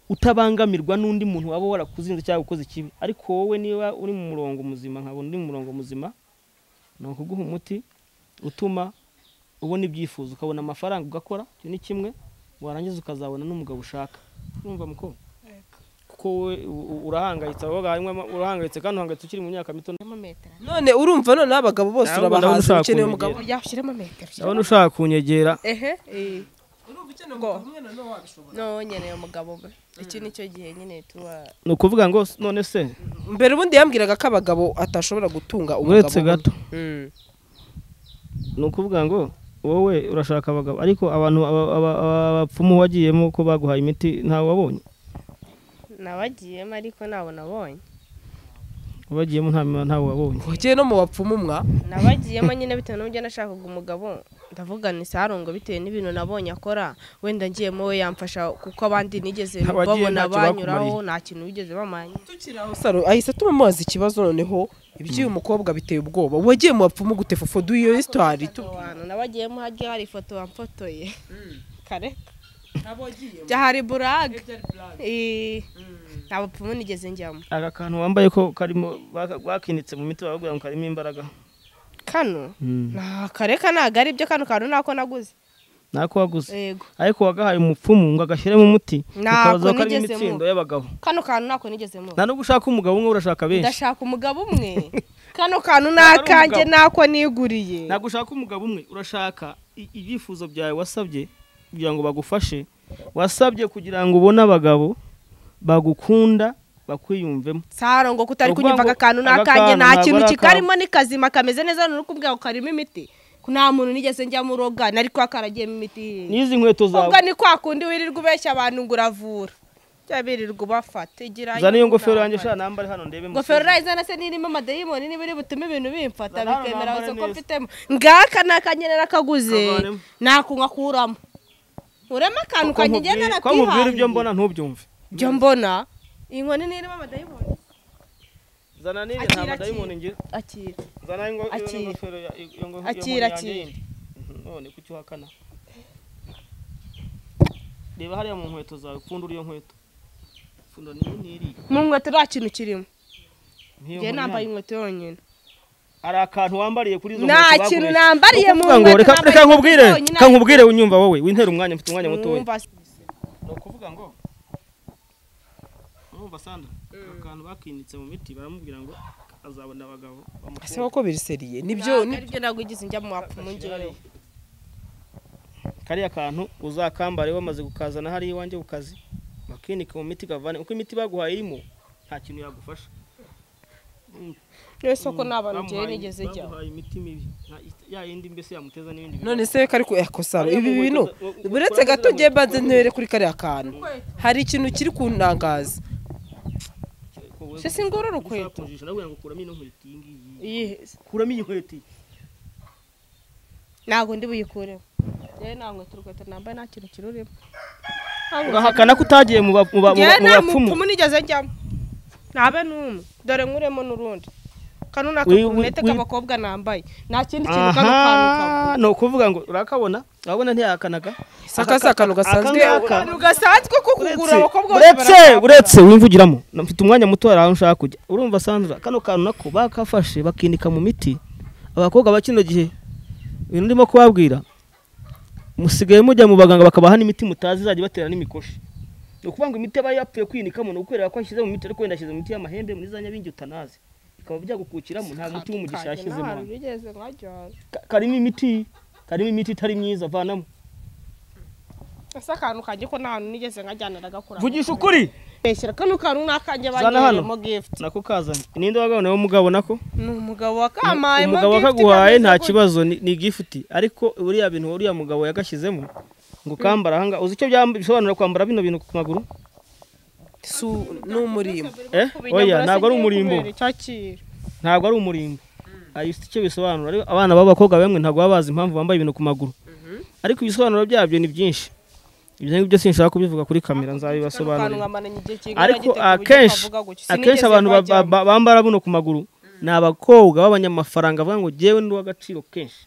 utabangamirwa n'undi muntu waba warakuzinze cyangwa ukoze ikibi ariko wowe niba uri mu murongo muzima nkabona uri mu murongo muzima ni ukuguha umuti utuma ubona ibyifuzo ukabona amafaranga ugakora icyo ni kimwe warangiza ukazabona n'umugabo ushaka urumva mukobwa kuko wowe u- u- urahangayitse abo bagabo harimo ama- urahangayitse kandi uhangayitse ukiri mu myaka mito Ushyiremo metero. none urumva none abagabo bose Nawe ubona urabahaza ushaka ukeneye kunyegera. umugabo Urya ushyiremo metero. ndabona ushaka kunyegera Ehe, eh. urumva ukeneye umugabo umwe nanone wabishobora no nyine uyu mugabo we iki ni cyo gihe nyine tuba ni ukuvuga ngo none se mbere ubundi yambwiraga ko abagabo atashobora gutunga umugabo uretse umwe. gato Mm. ni ukuvuga ngo wowe urashaka abagabo ariko abantu aba- aba- aba- abapfumu wagiyemo ko baguhaye imiti ntawe wabonye nabagiyemo ariko ntabwo nabonye wagiyemo nta- ntawe wabonye Wagiye no mu bapfumu mwa nabagiyemo nyine bitewe n'uburyo nashakaga umugabo ndavuga ni sarungo bitewe n'ibintu nabonye akora wenda ngiyemo we yamfasha kuko abandi nigeze Abagiye babona ntacyo banyuraho bakumariye. nta kintu bigeze bamanye tukiri aho saro ahise atuma amubaza ikibazo noneho iby'uyu mukobwa biteye ubwoba wagiye mu bapfumu gute fofo du iyo hisitwari abantu nabagiyemo hagiye hari ifoto bamfotoye kare byahari burage Eh, nta bapfumu nigeze njyamo aka kantu wambaye ko karimo baka- bakinitse mu miti bavuga ngo karimo imbaraga kano nta kare ka ntabwo ari byo kano kantu nako naguze ntako waguze yego ariko wagahaye umupfumu ngo agashyiremo umuti Nako ukabaza ko karimo nigeze mu- imitsindo y'abagabo kano kantu nako nigezemo nta nubwo ushaka umugabo umwe urashaka benshi ndashaka umugabo umwe kano kantu ni Ntabwo ari akanjye umugabo. nako niguriye ntabwo ushaka umugabo umwe urashaka i- ibyifuzo byawe wasabye kugira ngo bagufashe wasabye kugira ngo ubone abagabo bagukunda bakwiyumvemo saro ngo kutari Ni ukuvuga kunyumva ngo aka kantu ni aka akanjye kantu ntabwo nta kintu ari akawe. kikarimo ni kazima kameze neza none uri kubwira ngo karimo imiti nta muntu nigeze njyamo uroga nari kuba karagiyemo imiti n'izi nkweto zawe ubwo ni kwa kundi wirirwa ubeshya abantu ngo uravura cyangwa birirwa ubafata igira zana iyo ngofero inama. yanjye sha nambare hano ndebe mu ingofero kirori. urayizana se nirimo amadayimoni niba iri butume ibintu bimfata Zana hano bikemera nambare gusa ko neza. mfitemo ngaka ni akanyere nakaguze Kavanemo. nakunywa kuramo urema akantu Ko kanjye ngenda nkubwira- ko nkubwira ibyo nakihangiye mbona ntubyumve ibyo mbona iyi nkoni nirimo amadayimoni zana n'iyi Akira, nta akira. madayimoni ngira akira zana ingo- iyo Akira. ngofero ya- iyo- iyo ngo- iyo Akira, nkoni yanjye akira. yindi. Mhm, none kuki uhakana reba hariya mu nkweto zawe pfundura iyo nkweto pfundura niyo ntiriya mu nkweto nta kintu kirimo Nk'iyo njye nkoni nambaye yanjye. inkweto yonyine hari akantu wambariye kuri izo nta nkweto kintu baguhishe. nambariye mu Ukuvuga ngo nkweto reka nambaye reka nkubwire inkweto yonyine reka nkubwire unyumva wowe wintera umwanya mfite umwanya mutoya Mwumva se. ni ukuvuga ngo urumva sandra akantu bakinitse mu miti baramubwira ngo azabona abagabo ese bamukunde koko biriseriye nibyo Ntabwo ni aribyo ntabwo igize njya mu wapfumu ngewe kariya kantu uzakambare wamaze gukazana hariya iwanjye ku kazi bakinike mu miti kavane uko imiti baguhaye irimo nta kintu yagufasha niyo soko ni abantu ngewe Bamuhaye- nigeze njya bamuhaye imiti mibi nta- ita- ya yindi mbese yamuteza n'ibindi bintu. none se we kari ku yakosaro Ariya ibi mu bintu nkweto za- u- uretse ukora gato neza njye mu- mbanze ntere kuri kariya kantu hari ikintu kiri kunangaza Ariko wowe- se singura ushaka urukweto kunjijisha, nawe ngo kuramo ino nkweto iyi ngiyi iyihe se kuramo iyi nkweto iyi. ntabwo ndi buyikuremo rero nta nkweto urukweto nambaye nta kintu kirurimo urahakana ko utagiye mu ba- mu ba- mu ngewe ba- mu nta bapfumu mupfumu nigeze njyamo ntabe n'umwe dore nkuremo n'urundi kano ni Wi- wi- akakurunete wi- k'abakobwa nambaye nta kindi kintu kano kantu kavuga aha ni ukuvuga ngo urakabona urabona ntiyahakanaga saka si akantu gasanzwe akangaka Akantu gasanzwe ko kugura abakobwa bose uretse barakora. uretse wimvugiramo mfite umwanya muto hari aho nshaka kujya urumva sandra kano kantu nako bakafashe bakinika mu miti abakobwa ba kino gihe ibintu ndimo kubabwira musigaye mujya mu baganga bakabaha n'imiti mutazi izajya ibatera n'imikoshi ni ukuvuga ngo imiti aba yapfuye kwinikamo ni ukwereka ko ashyize mu miti ariko wenda ashyize mu miti y'amahembe muri za nyabingi utanazi bikaba byagukukiramo nta muti w'umugisha Kanjye yashyizemo ntahantu hano bigeze nkajyana Ka- karimo imiti karimo imiti itari myiza vanamo ese akantu kanjye ko nta hantu nigeze nkajyana ndagakura vugisha ukuri beshyira kano kantu ni akanjye Zana bagiyemo hano. gift nako kazanye ninde wagabanaye w'umugabo nako ni umugabo wakamayemo umugabo gift wakaguhaye kameze nta gutya. kibazo ni ni gifuti ariko uriya bintu uriya mugabo yagashyizemo ngo ukambara ahangaha uzi icyo byamba- bisobanura kwambara bino bintu ku maguru Su- ni umurimbo eh Kubinyambura oya ntabwo ari singiye umurimbo kubera icyakira. ntabwo ari umurimbo ayo icyo bisobanura ariko abana b'abakobwa bamwe ntabwo baba bazi impamvu bambaye ibintu ku maguru ariko ibisobanuro byabyo ni byinshi ibyo ngibyo sinshaka kubivuga kuri kamera Kano kantu nzabibasobanurira nkamaranye igihe kingana ariko gite ku buryo akenshi kavuga gutya. akenshi Sinigeze abantu ba- ba- nkajyamo. ba- bambara buno ku maguru ni abakobwa b'abanyamafaranga bavuga ngo jyewe ndi uw'agaciro kenshi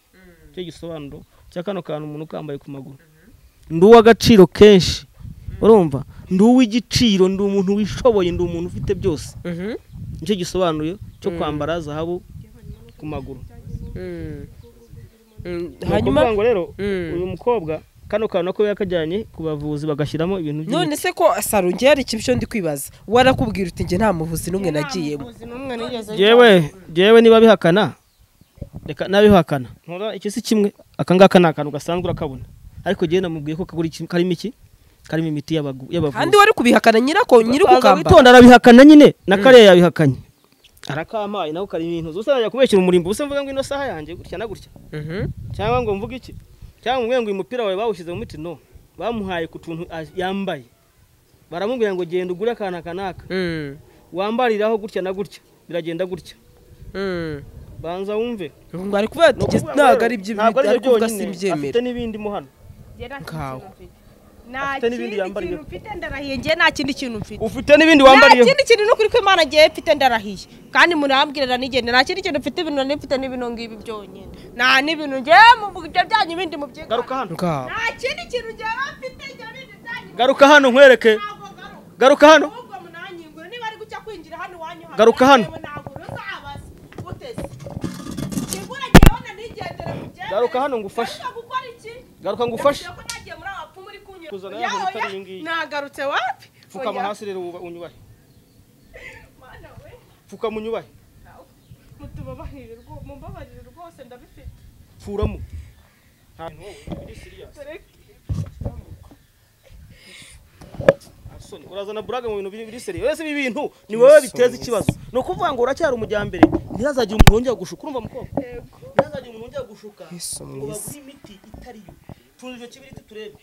icyo gisobanuro cya kano kantu umuntu ukambaye ku maguru ndi uw'agaciro kenshi urumva ndi uw'igiciro ndi umuntu wishoboye ndi umuntu ufite byose Mhm. nicyo gisobanuye cyo kwambara zahabu ku maguru Mm. Mm, Ni hanyuma ukuvuga ngo rero Mm. uyu mukobwa kano kantu nako yakajyanye ku bavuzi bagashyiramo ibintu by'imiti. none se ko saro njye hari ikintu cyo ndi kwibaza warakubwira uti njye nta muvuzi n'umwe Nta nagiyemo muvuzi n'umwe nigeze jewe jewe niba bihakana reka nabihakana ntura iki si kimwe akangaka ni akantu gasanzwe urakabona ariko njyewe namubwiye ko kagura iki- karimo iki karimo imiti y'abagu- y'abavuzi kandi wari kubihakana nyirako nyiri Akaza kukambara witonda arabihakana nyine na kariya yabihakanye arakampaye nawe karimo ibintu ubusa najya kumubeshyira umurimbo ubusa mvuga ngo ino saha yanjye gutya na gutya Mhm. cyangwa ngo mvuge iki cyangwa umwe ngo uyu mupira wawe bawushyize mu miti no bamuhaye ku tuntu a- yambaye baramubwira ngo genda ugure akana kanaka Mm. wambariraho gutya na gutya biragenda gutya Mm. banza wumve ngo ari kuvuga Ni ati ukuvuga ngo ntabwo ari ibyo ntabwo ari ari ibyo kuvuga byonyine, simbyemera afite n'ibindi mo hano Nkawe. nta Afite n'ibindi kindi yambariye. kintu mfite ndarahiye njye nta kindi kintu mfite ufite n'ibindi nta wambariyeho kindi kintu ni ukuri ko imana ngewe mfite ndarahiye kandi umuntu arambwirana n'igenda nta kindi kintu mfite ibintu nari mfite n'ibino ngibi byonyine nta n'ibintu ngewe mu bugiryo byanyu ibindi mu byigana garuka hano ngaho nta kindi kintu ngewe mfite ibyo bindi byanyu garuka hano nkwereke ntabwo garuka garuka hano ahubwo munanyingura niba ari gucya kwinjira hano iwanyu hano Garuka hano. yewe ntabwo uzabaza uteze kigura ngewe na nigendere mu byemere Garuka hano ngufashe. Garuka gukora iki garuka ngo ufashe Yavuze ko nagiye muri abapfumu uri kunyura Kuzana ya nkweto Oya, oya, iyi ngiyi. nagarutse wapi pfukama Oya, hasi rero wuba- unyubahe mana we. pfukama unyubahe mutubabarire rwo- mumbabarire rwose ndabifite pfuramo Nta- no, biri serious. Dore- Asoni, urazana burage mu bintu biri biri seriye wese ibi bintu ni wowe biteza ikibazo ni ukuvuga ngo uracyari umujyambere ntihazagire umuntu wongera gushuka urumva mukobwa ntihazagire umuntu wongera gushuka Yesu ngo mwiza. bagure imiti itari yo tuzi icyo kibiriti turebe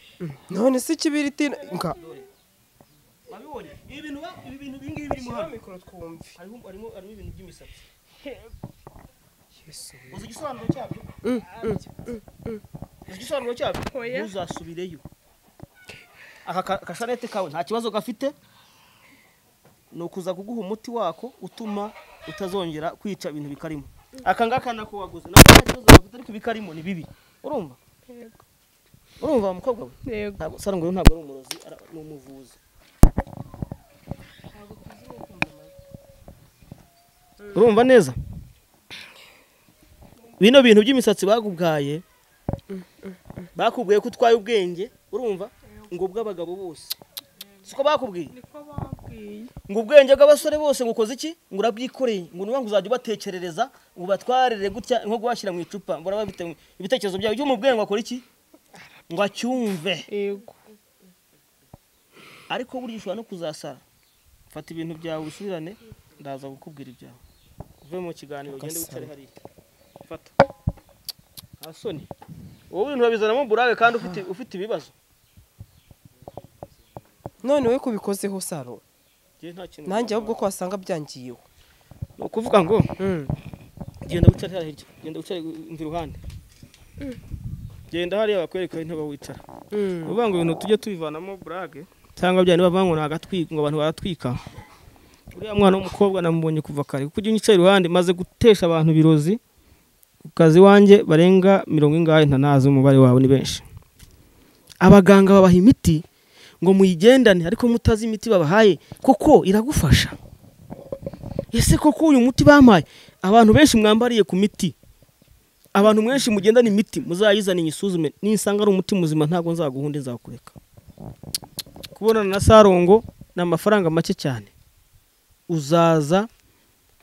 none se ikibiriti nga wabibonye ibi bintu ba- ibi bintu ibi ngibi birimo hano mikoro twumve harimo harimo harimo ibintu by'imisatsi Yesu. uzi igisobanuro cyabyo uzi igisobanuro cyabyo ntuzasubireyo aka ka- kashanete kawe nta kibazo gafite ni ukuza kuguha umuti wako utuma utazongera kwica ibintu bikarimo aka ngaka nako waguze nako nta kibazo gafite ariko ibikarimo ni bibi urumva urumva wa mukobwa we yego ntabwo sarangwa ntabwo ari umurozi ara- ni umuvuzi urumva neza bino bintu by'imisatsi bakubwaye bakubwiye ko utwaye ubwenge urumva ngo ubw'abagabo bose siko bakubwiye ngo ubwenge bw'abasore bose ngo ukoze iki ngo urabyikoreye ngo niba ngo uzajya ubatekerereza ngo ubatwarire gutya nko guhashyira mu icupa ngo uraba bafite ibitekerezo byawe byo mu bwenge ngo akore iki ngo acyumve yego ariko burya ushobora no kuzasara fata ibintu byawe usubirane ndaza gukubwira ibyawe uve mu kiganiro ugende wicare hariya fata nta soni wowe ibintu babizanamo burage kandi ufite ufite ibibazo none we kubikozeho saro njye nta kintu nanjye ahubwo ko wasanga byangiyeho ni ukuvuga ngo Mm. genda wicare hariya hirya genda wicare umva iruhande genda hariya bakwereka intebe wicara Mm. uvuga ngo ibintu tujye tubivanamo burage cyangwa bya niba ngo nagatwika ngo abantu baratwika uriya mwana w'umukobwa namubonye kuva kare kuko ujya unyicaye iruhande maze gutesha abantu birozi ku kazi wanjye barenga mirongo ingahe ntanazi umubare wabo ni benshi abaganga babaha imiti ngo muyigendane ariko mutazi imiti babahaye kuko iragufasha ese koko uyu muti bampaye abantu benshi mwambariye ku miti abantu mwenshi mugendana imiti muzayizane nyisuzume nisanga ari umuti muzima ntabwo nzaguhunde nzakureka kubonana na sarongo ni amafaranga make cyane uzaza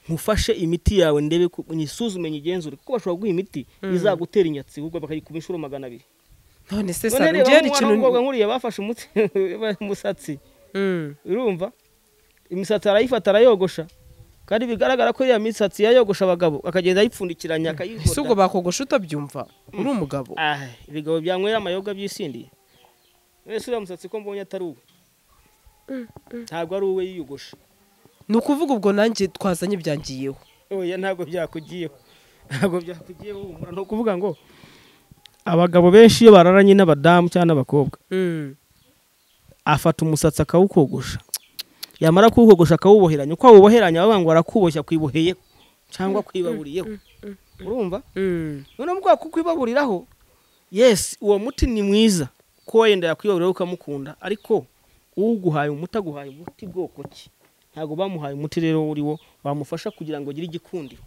nkufashe imiti yawe ndebe ko- nyisuzume nyigenzure kuko bashobora kuguha imiti izagutera inyatsi ahubwo bakayikuba inshuro magana abiri none se none saro reba ngewe nk'umwana hari ikintu w'umukobwa nkuriya bafashe umuti- umusatsi Mm. urumva imisatsi arayifata arayogosha kandi bigaragara ko iriya misatsi yayogosha abagabo akagenda ayipfundikiranya ese ubwo akayihota bakogosha utabyumva uri umugabo Ah, ibigabo byanywera amayoga byisindiye wese uriya musatsi ko mbonye atari uwe ntabwo ari uwe yiyogosha ni ukuvuga ubwo nanjye twazanye byangiyeho oya ntabwo byakugiyeho ntabwo byakugiyeho humura ni ukuvuga ngo abagabo benshi iyo bararanye n'abadamu cyangwa n'abakobwa afata umusatsi akawukogosha yamara kuwukogosha akawuboheranya uko awuboheranya bavuga ngo arakuboshya akwiboheyeho cyangwa kwibaburiyeho urumva none mu bwoko kwibaburiraho yesi uwo muti ni mwiza ko wenda yakwibaburiraho ukamukunda ariko uguhaye umuti aguhaye umuti bwoko ki ntabwo bamuhaye umuti rero uri wo wamufasha kugira ngo agire igikundiro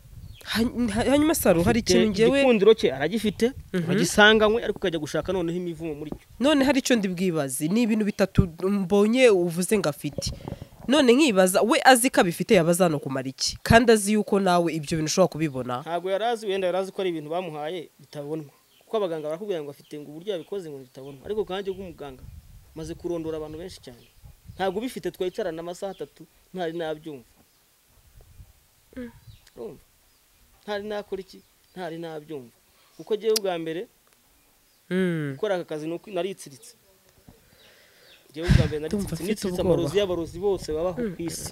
Ha- ha- hanyuma saro hari Te- ikintu ngewe igikundiro cye aragifite agisanganywe ariko ukajya gushaka noneho imivumo muri cyo none hari icyo ndi bwibaze ni ibintu bitatu mbonye uvuze ngo afite none nkibaza we azi ko abifite yaba azi hano kumara iki kandi azi yuko nawe ibyo bintu ushobora kubibona ntabwo yari azi wenda yari azi ko ari ibintu bamuhaye bitabonwa kuko kuko abaganga barakubwira ngo bafite ngo uburyo yabikoze ngo bitabona ariko kanjye bw'umuganga maze kurondora abantu benshi cyane ntabwo ubifite twicarana amasaha atatu ntari nabyumva Urumva? ntari nakora iki ntari nabyumva kuko ngewe ubwa mbere gukora aka kazi ni uko naritsiritse ngewe ubwa mbere Ndumva naritsiritse mfite nitsiritse ubwoba. amarozi y'abarozi bose babaho ku isi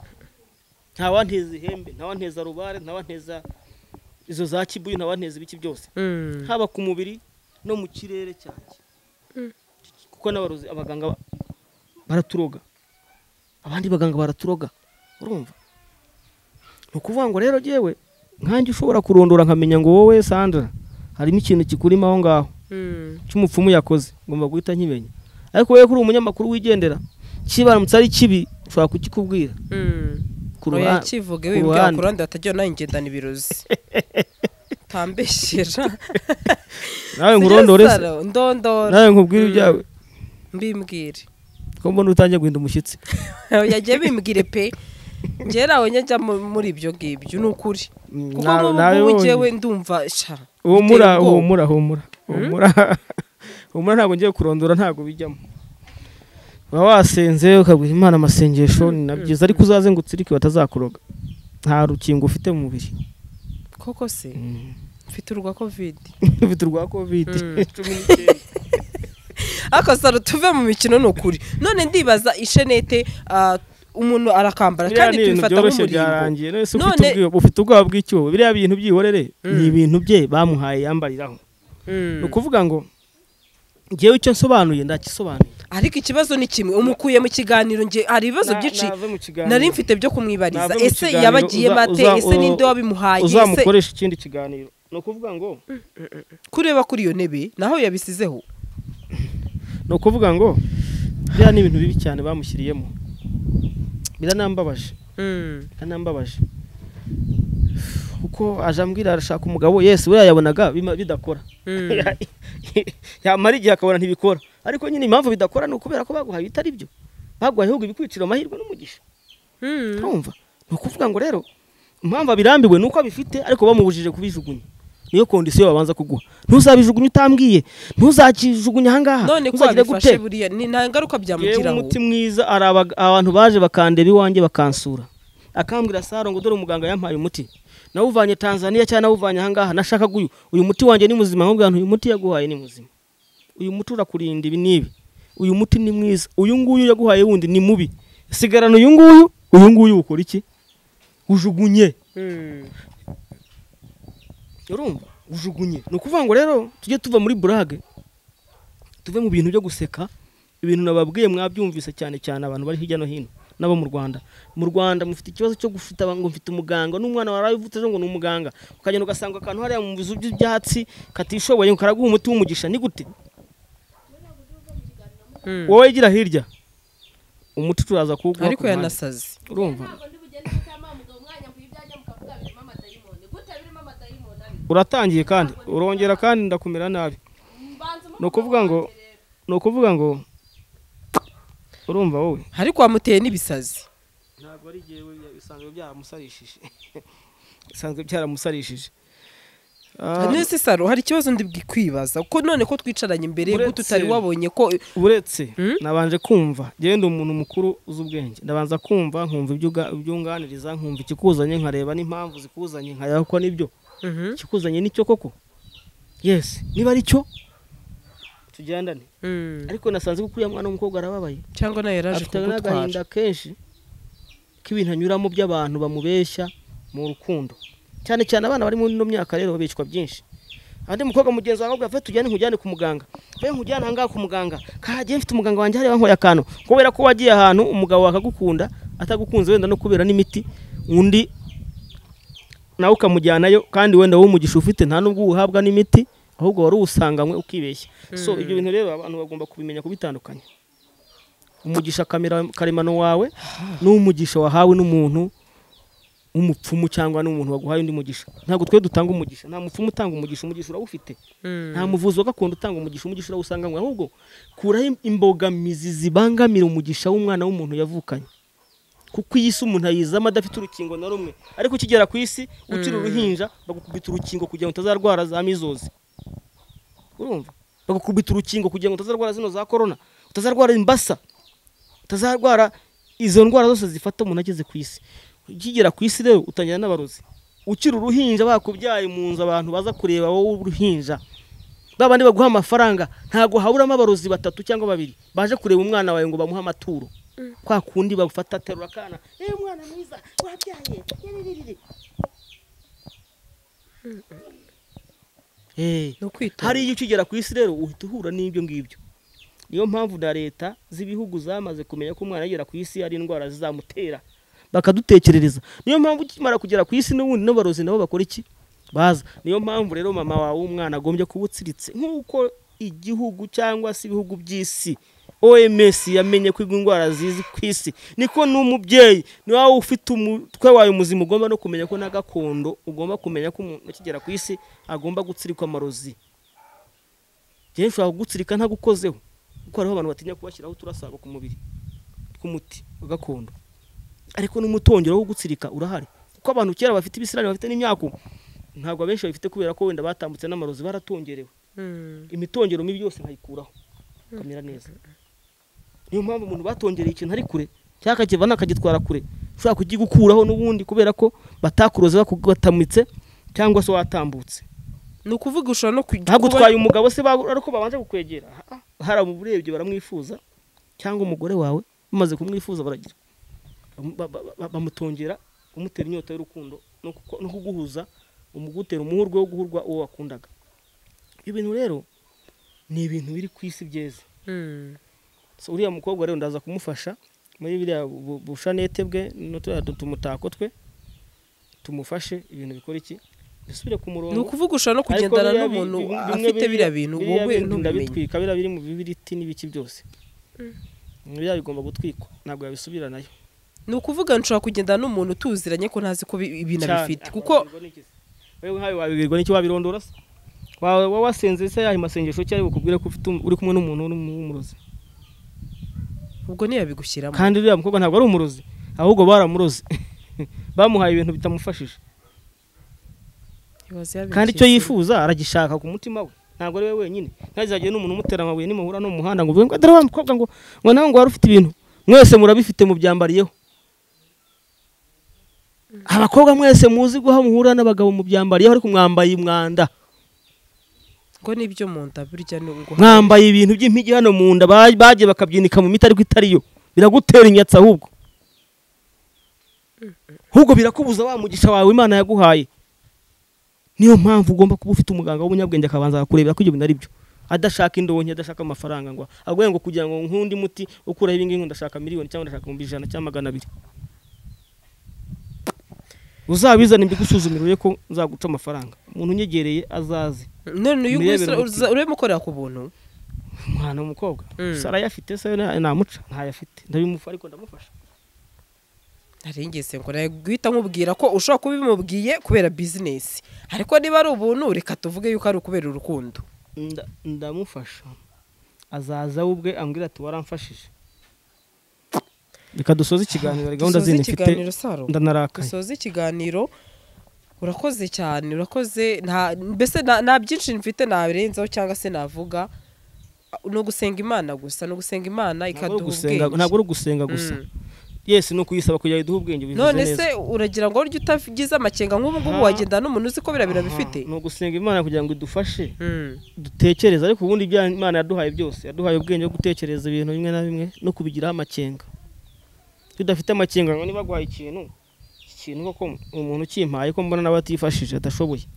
ntawanteza ihembe ntawanteza rubare ntawanteza izo za kibuyu ntawanteza ibiki byose haba ku mubiri no mu kirere cyanjye kuko n'abarozi abaganga ba- baraturoga abandi baganga baraturoga urumva ni ukuvuga ngo rero yewe nkanjye ushobora kurondora nkamenya ngo wowe sandra harimo ikintu kikurimo aho ngaho cy'umupfumu yakoze ngomba guhita nkimenya ariko wowe kuri umunyamakuru wigendera kibaramutse ari kibi ushobora kukikubwira ku oya ruha- kivuge ku wibwira ruhande. ku ruhande batajya nawe ngendana ibirozi utambeshyera nawe nkurondore se Saro, ndondora nawe nkubwire ibyawe mbimbwire ko mbona utangiye guhinda umushyitsi yagiye bimbwire pe njyewe nawe njya mu- muri ibyo ngibyo ni ukuri kuko Nawe- nk'ubu nawe ngubu wongeye. njyewe ndumva sha humura biteye ubwoba. humura humura humura humura ntabwo ngiye kurondora ntabwo bijyamo uba wasenze ukabwira imana amasengesho ni na byiza ariko uzaze ngo utsirike batazakuroga nta rukingo ufite mu mubiri koko se mfite urwa kovide ufite urwa kovide ariko saro tuve mu mikino ni ukuri none ndibaza ishenete ah, umuntu arakambara biriya kandi ni ibintu tubifata byoroshye nk'umurimbo byarangiye none se None- ufite ubwi- ufite ubwoba bw'icyuho biriya bintu byihorere ni ibintu bye bamuhaye yambariraho ni ukuvuga ngo ngewe icyo nsobanuye ndakisobanuye ariko ikibazo ni kimwe umukuye mu kiganiro nge hari ibibazo Na- byinshi nave mu kiganiro. nari mfite byo kumwibariza Nave mu ese kiganiro, yabagiye uza- bate uza- ese ninde wabimuhaye ese uzamukoresha ikindi kiganiro ni ukuvuga ngo kureba kuri iyo ntebe naho yabisizeho ni ukuvuga ngo biriya ni ibintu bibi cyane bamushyiriyemo biranambabaje biranambabaje kuko aje ambwira arashaka umugabo yesi we yayabonaga bima- bidakora yamara igihe akabona ntibikora ariko nyine impamvu bidakora ni ukubera ko baguhaye ibitari byo baguhaye ahubwo ibikwicira amahirwe n'umugisha urumva ni ukuvuga ngo rero impamvu abirambiwe ni uko abifite ariko bamubujije kubijugunya niyo kondisiyo babanza kuguha ntuzabijugunye utambwiye ntuzakijugunye ahangaha none ko ntuzagire wabifashe gute? buriya ni nta ngaruka yewe byamugiraho umuti mwiza hari aba- abantu baje bakandeba iwanjye bakansura akambwira saro ngo dore umuganga yampaye umuti nawuvanye tanzania cyangwa nawuvanye ahangaha nashakaga uyu uyu muti wanjye ni muzima nkubwira nti uyu muti yaguhaye ni muzima uyu muti urakurinda ibi n'ibi uyu muti ni mwiza uyu nguyu yaguhaye wundi ni mubi sigarana uyu nguyu uyu nguyu ukora iki ujugunye urumva ujugunye ni ukuvuga ngo rero tujye tuva muri burage tuve mu bintu byo guseka ibintu nababwiye mwabyumvise cyane cyane abantu bari hirya no hino n'abo mu rwanda mu rwanda mufite ikibazo cyo gufite abantu mfite umuganga n'umwana waravutse ejo ngo ni umuganga ukagenda ugasanga akantu hariya mu bizu by'ibyatsi katishoboye ngo karaguha umuti w'umugisha ni gute wowe gira hirya umuti turaza kuwuguha ariko ku ruhande. yanasaze urumva Ni uratangiye kandi urongera kandi ndakumera nabi ni ukuvuga ngo ni ukuvuga ngo urumva wowe ariko wamuteye n'ibisazi ntabwo ari jyewe bisanzwe byaramusarishije bisanzwe byaramusarishije Ah, nese saro hari ikibazo ndi bwikwibaza kuko none ko twicaranye imbere Uretse- y'uko utari wabonye ko uretse Hmm? nabanje kumva njyewe ndi umuntu mukuru uzi ubwenge ndabanza kumva nkumva ibyo uga- ibyunganiriza nkumva ikikuzanye nkareba n'impamvu zikuzanye nkareba ko nibyo ikikuzanye nicyo koko yesi niba ari cyo tugendane ariko nasanze ko kuriya mwana w'umukobwa arababaye cyangwa nawe yaraje afite n'agahinda kugutwara kenshi k'ibintu anyuramo by'abantu bamubeshya mu rukundo cyane cyane abana bari muri ino myaka rero babicwa byinshi andi mukobwa mugenzi wawe avuga tujyane nkujyane ku muganga ve nkujyane ahangaha ku muganga kagiye mfite umuganga wanjye hariya wankoye akantu kubera ko wagiye ahantu umugabo akagukunda atagukunze wenda no kubera n'imiti undi nawe ukamujyanayo kandi wenda wowe umugisha ufite nta nubwo uwuhabwa n'imiti ahubwo wari uwusanganywe ukibeshya so ibyo bintu rero abantu bagomba kubimenya kubitandukanya umugisha kamera- karemano wawe n'umugisha wahawe n'umuntu w'umupfumu cyangwa n'umuntu waguhaye undi mugisha ntabwo twe dutanga umugisha nta mupfumu utanga umugisha umugisha urawufite nta muvuzi wa gakondo utanga umugisha umugisha urawusanganywe ahubwo kuraho im- imbogamizi zibangamira umugisha w'umwana w'umuntu yavukanye kuko iyi si umuntu ayizamo adafite urukingo na rumwe ariko ukigera ku isi ukiri uruhinja bagukubita urukingo kugira ngo utazarwara za mizozi urumva bagakubita urukingo kugira ngo utazarwara zino za korona utazarwara imbasa utazarwara izo ndwara zose zifata umuntu ageze ku isi ukigera ku isi rero utangira n'abarozi ukiri uruhinja bakubyaye mu nzu abantu baza kureba wowe uruhinja ba bandi baguha amafaranga ntabwo haburamo abarozi batatu cyangwa babiri baje kureba umwana wawe ngo bamuhe amaturo kwa kundi bagufata aterura akana eee mwana mwiza wabyaye yiriririri." Eh, ni ukwituma hari igihe ukigera ku isi rero uhita uhura n'ibyo ngibyo niyo mpamvu na leta z'ibihugu zamaze kumenya ko umwana agera ku isi hari indwara zizamutera bakadutekerereza niyo mpamvu ukimara kugera ku isi n'ubundi n'abarozi nabo bakora iki baza niyo mpamvu rero mama wawe w'umwana agombye kuba utsiritse nk'uko igihugu cyangwa se ibihugu by'isi oms yamenye ko indwara zizi ku isi niko n'umubyeyi ni wowe ufite umutwe wawe muzima ugomba no kumenya ko na gakondo ugomba kumenya ko umuntu akigera ku isi agomba gutsirikwa amarozi njyewe nshobora kugutsirika ntagukozeho kuko hariho abantu batinya kubashyiraho uturasaba ku mubiri tw'umuti wa gakondo ariko n'umutongero wo gutsirika urahari kuko abantu kera bafite ibisirani bafite n'imyaku ntabwo abenshi babifite kubera ko wenda batambutse n'amarozi baratongerewe imitongero mibi yose nkayikuraho kamera neza niyo mpamvu umuntu batongereye ikintu ari kure cyangwa akakiva nakagitwara kure ushobora kugikuraho n'ubundi kubera ko batakuroze bakugatamitse cyangwa se watambutse ni ukuvuga ushobora no kujya ntabwo utwaye umugabo se babu- ariko babanje kukwegera hari ababurebye baramwifuza cyangwa umugore wawe bamaze kumwifuza baragira Bam- ba- ba- ba- bamutongera umutera inyota y'urukundo no kuko- no kuguhuza umugutera umuhurwe wo guhurwa uwo wakundaga ibyo bintu rero ni ibintu biri ku isi byeze so uriya mukobwa rero ndaza kumufasha muri biriya bu- bushanete bwe n'uturiya tumutako twe tumufashe ibintu bikora iki bisubire ku murongo ni ukuvuga ushobora no Ariko biriya kugendana bi- n'umuntu bi- bimwe afite biriya- biriya bintu biriya wowe bindi ntubimenye ndabitwika biriya biri mu bibiriti n'ibiki byose biriya bigomba gutwikwa ntabwo yabisubiranayo ni ukuvuga nshobora kugendana n'umuntu utuziranye ko ntazi ko bi- ibintu Cyane. abifite kuko wewe nkawe wabibwirwa n'iki wabirondora se wawe wowe wasenze se yahe masengesho cyari bukubwire ko ufite um- uri kumwe n'umuntu w'umu- w'umurozi ubwo ntiyabigushyiramo kandi uriya mukobwa ntabwo ari umurozi ahubwo baramuroze bamuhaye ibintu bitamufashije Ibaze yabigushyira- kandi icyo yifuza aragishaka ku mutima we ntabwo ari we wenyine ntazagiye n'umuntu umutera amabuye nimuhura no mu muhanda ngo uvuge ngo dore wa mukobwa ngo ngo nawe ngo wari ufite ibintu mwese murabifite mubyambariyeho abakobwa mwese muzi guha muhura n'abagabo mubyambariyeho ariko mwambaye umwanda ngo n'ibyo mu nda burya ni uguha mwambaye ibintu by'impigi hano mu nda ba- bagiye bakabyinika mu miti ariko itariyo biragutera inyatsi ahubwo ahubwo birakubuza wa mugisha wawe imana yaguhaye niyo mpamvu ugomba kuba ufite umuganga w'umunyabwenge akabanza akakurebera ko ibyo bintu ari byo adashaka indonke adashaka amafaranga ngo aguhe ngo kugira ngo nk'undi muti ukuraho ibingibi ngo ndashaka miliyoni cyangwa ndashaka ibihumbi ijana cyangwa magana abiri uzabizane mbigusuzumire urebe ko nzaguca amafaranga umuntu unyegereye azaze none uyu nguyu imirebere uza- urebe mukorera ku buntu umwana w'umukobwa Mm. gusa arayafite se na- namuca ntayafite ndabimufa ariko ndamufasha nari ngeze ngo nawe guhita nkubwira ko ushobora kuba ubimubwiye kubera bizinesi ariko niba ari ubuntu reka tuvuge yuko ari ukubera urukundo Nda- ndamufasha azaza we ubwe ambwira ati waramfashije reka dusoze ikiganiro hari gahunda dusoze zindi mfite ikiganiro saro ndanarakaye dusoze ikiganiro urakoze cyane urakoze nta mbese nta- nta byinshi mfite nabirenzaho cyangwa se navuga ni ugusenga imana gusa ni ugusenga imana Ntabwo ari ikaduha ugusenga- ubwenge ntabwo ari ugusenga gusa Mm. yesi ni ukuyisaba kugira ngo iduhe ubwenge bivuze none neza se uragira ngo urya utagize amakenga nk'ubu ngubu Aha. wagenda n'umuntu uzi ko biriya bintu Aha, abifite ni ugusenga imana kugira ngo idufashe Mm. dutekereze ariko ubundi ibyo imana yaduhaye byose yaduhaye ubwenge bwo gutekereza ibintu bimwe na bimwe no kubigiraho amakenga iyo udafite amakenga ngo niba aguhaye ikintu iki kintu koko umuntu ukimpaye ko mbona nawe atifashije adashoboye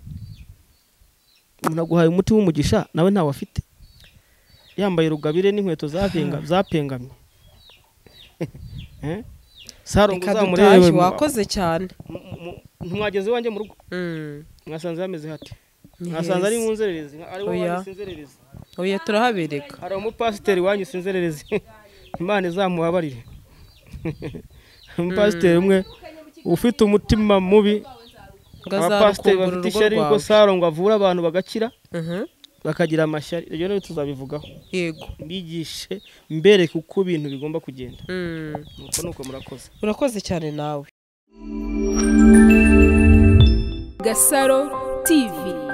umuntu aguhaye umuti w'umugisha nawe ntawe afite yambaye rugabire n'inkweto zapenga zapengamye Eh? saro ngo reka uzamurebe dutahe wakoze cyane mu- mu- ntimwageze iwanjye mu rugo Mm. mwasanze hameze hate Ni mwasanze ari heza. mu nzererezi ari wowe Oya. wari sinzererezi oya turahabereka hari umupasiteri wanyu sinzererezi imana izamubabarire umupasiteri umwe ufite umutima mubi ngo abapasiteri azarukumbura bafite urugo ishyari yuko rwawe saro ngo avura abantu bagakira Mhm. bakagira amashyari ibyo rero tuzabivugaho yego mbigishe mbereke uko ibintu bigomba kugenda Mm. nuko nuko murakoze urakoze cyane nawe Gasaro TV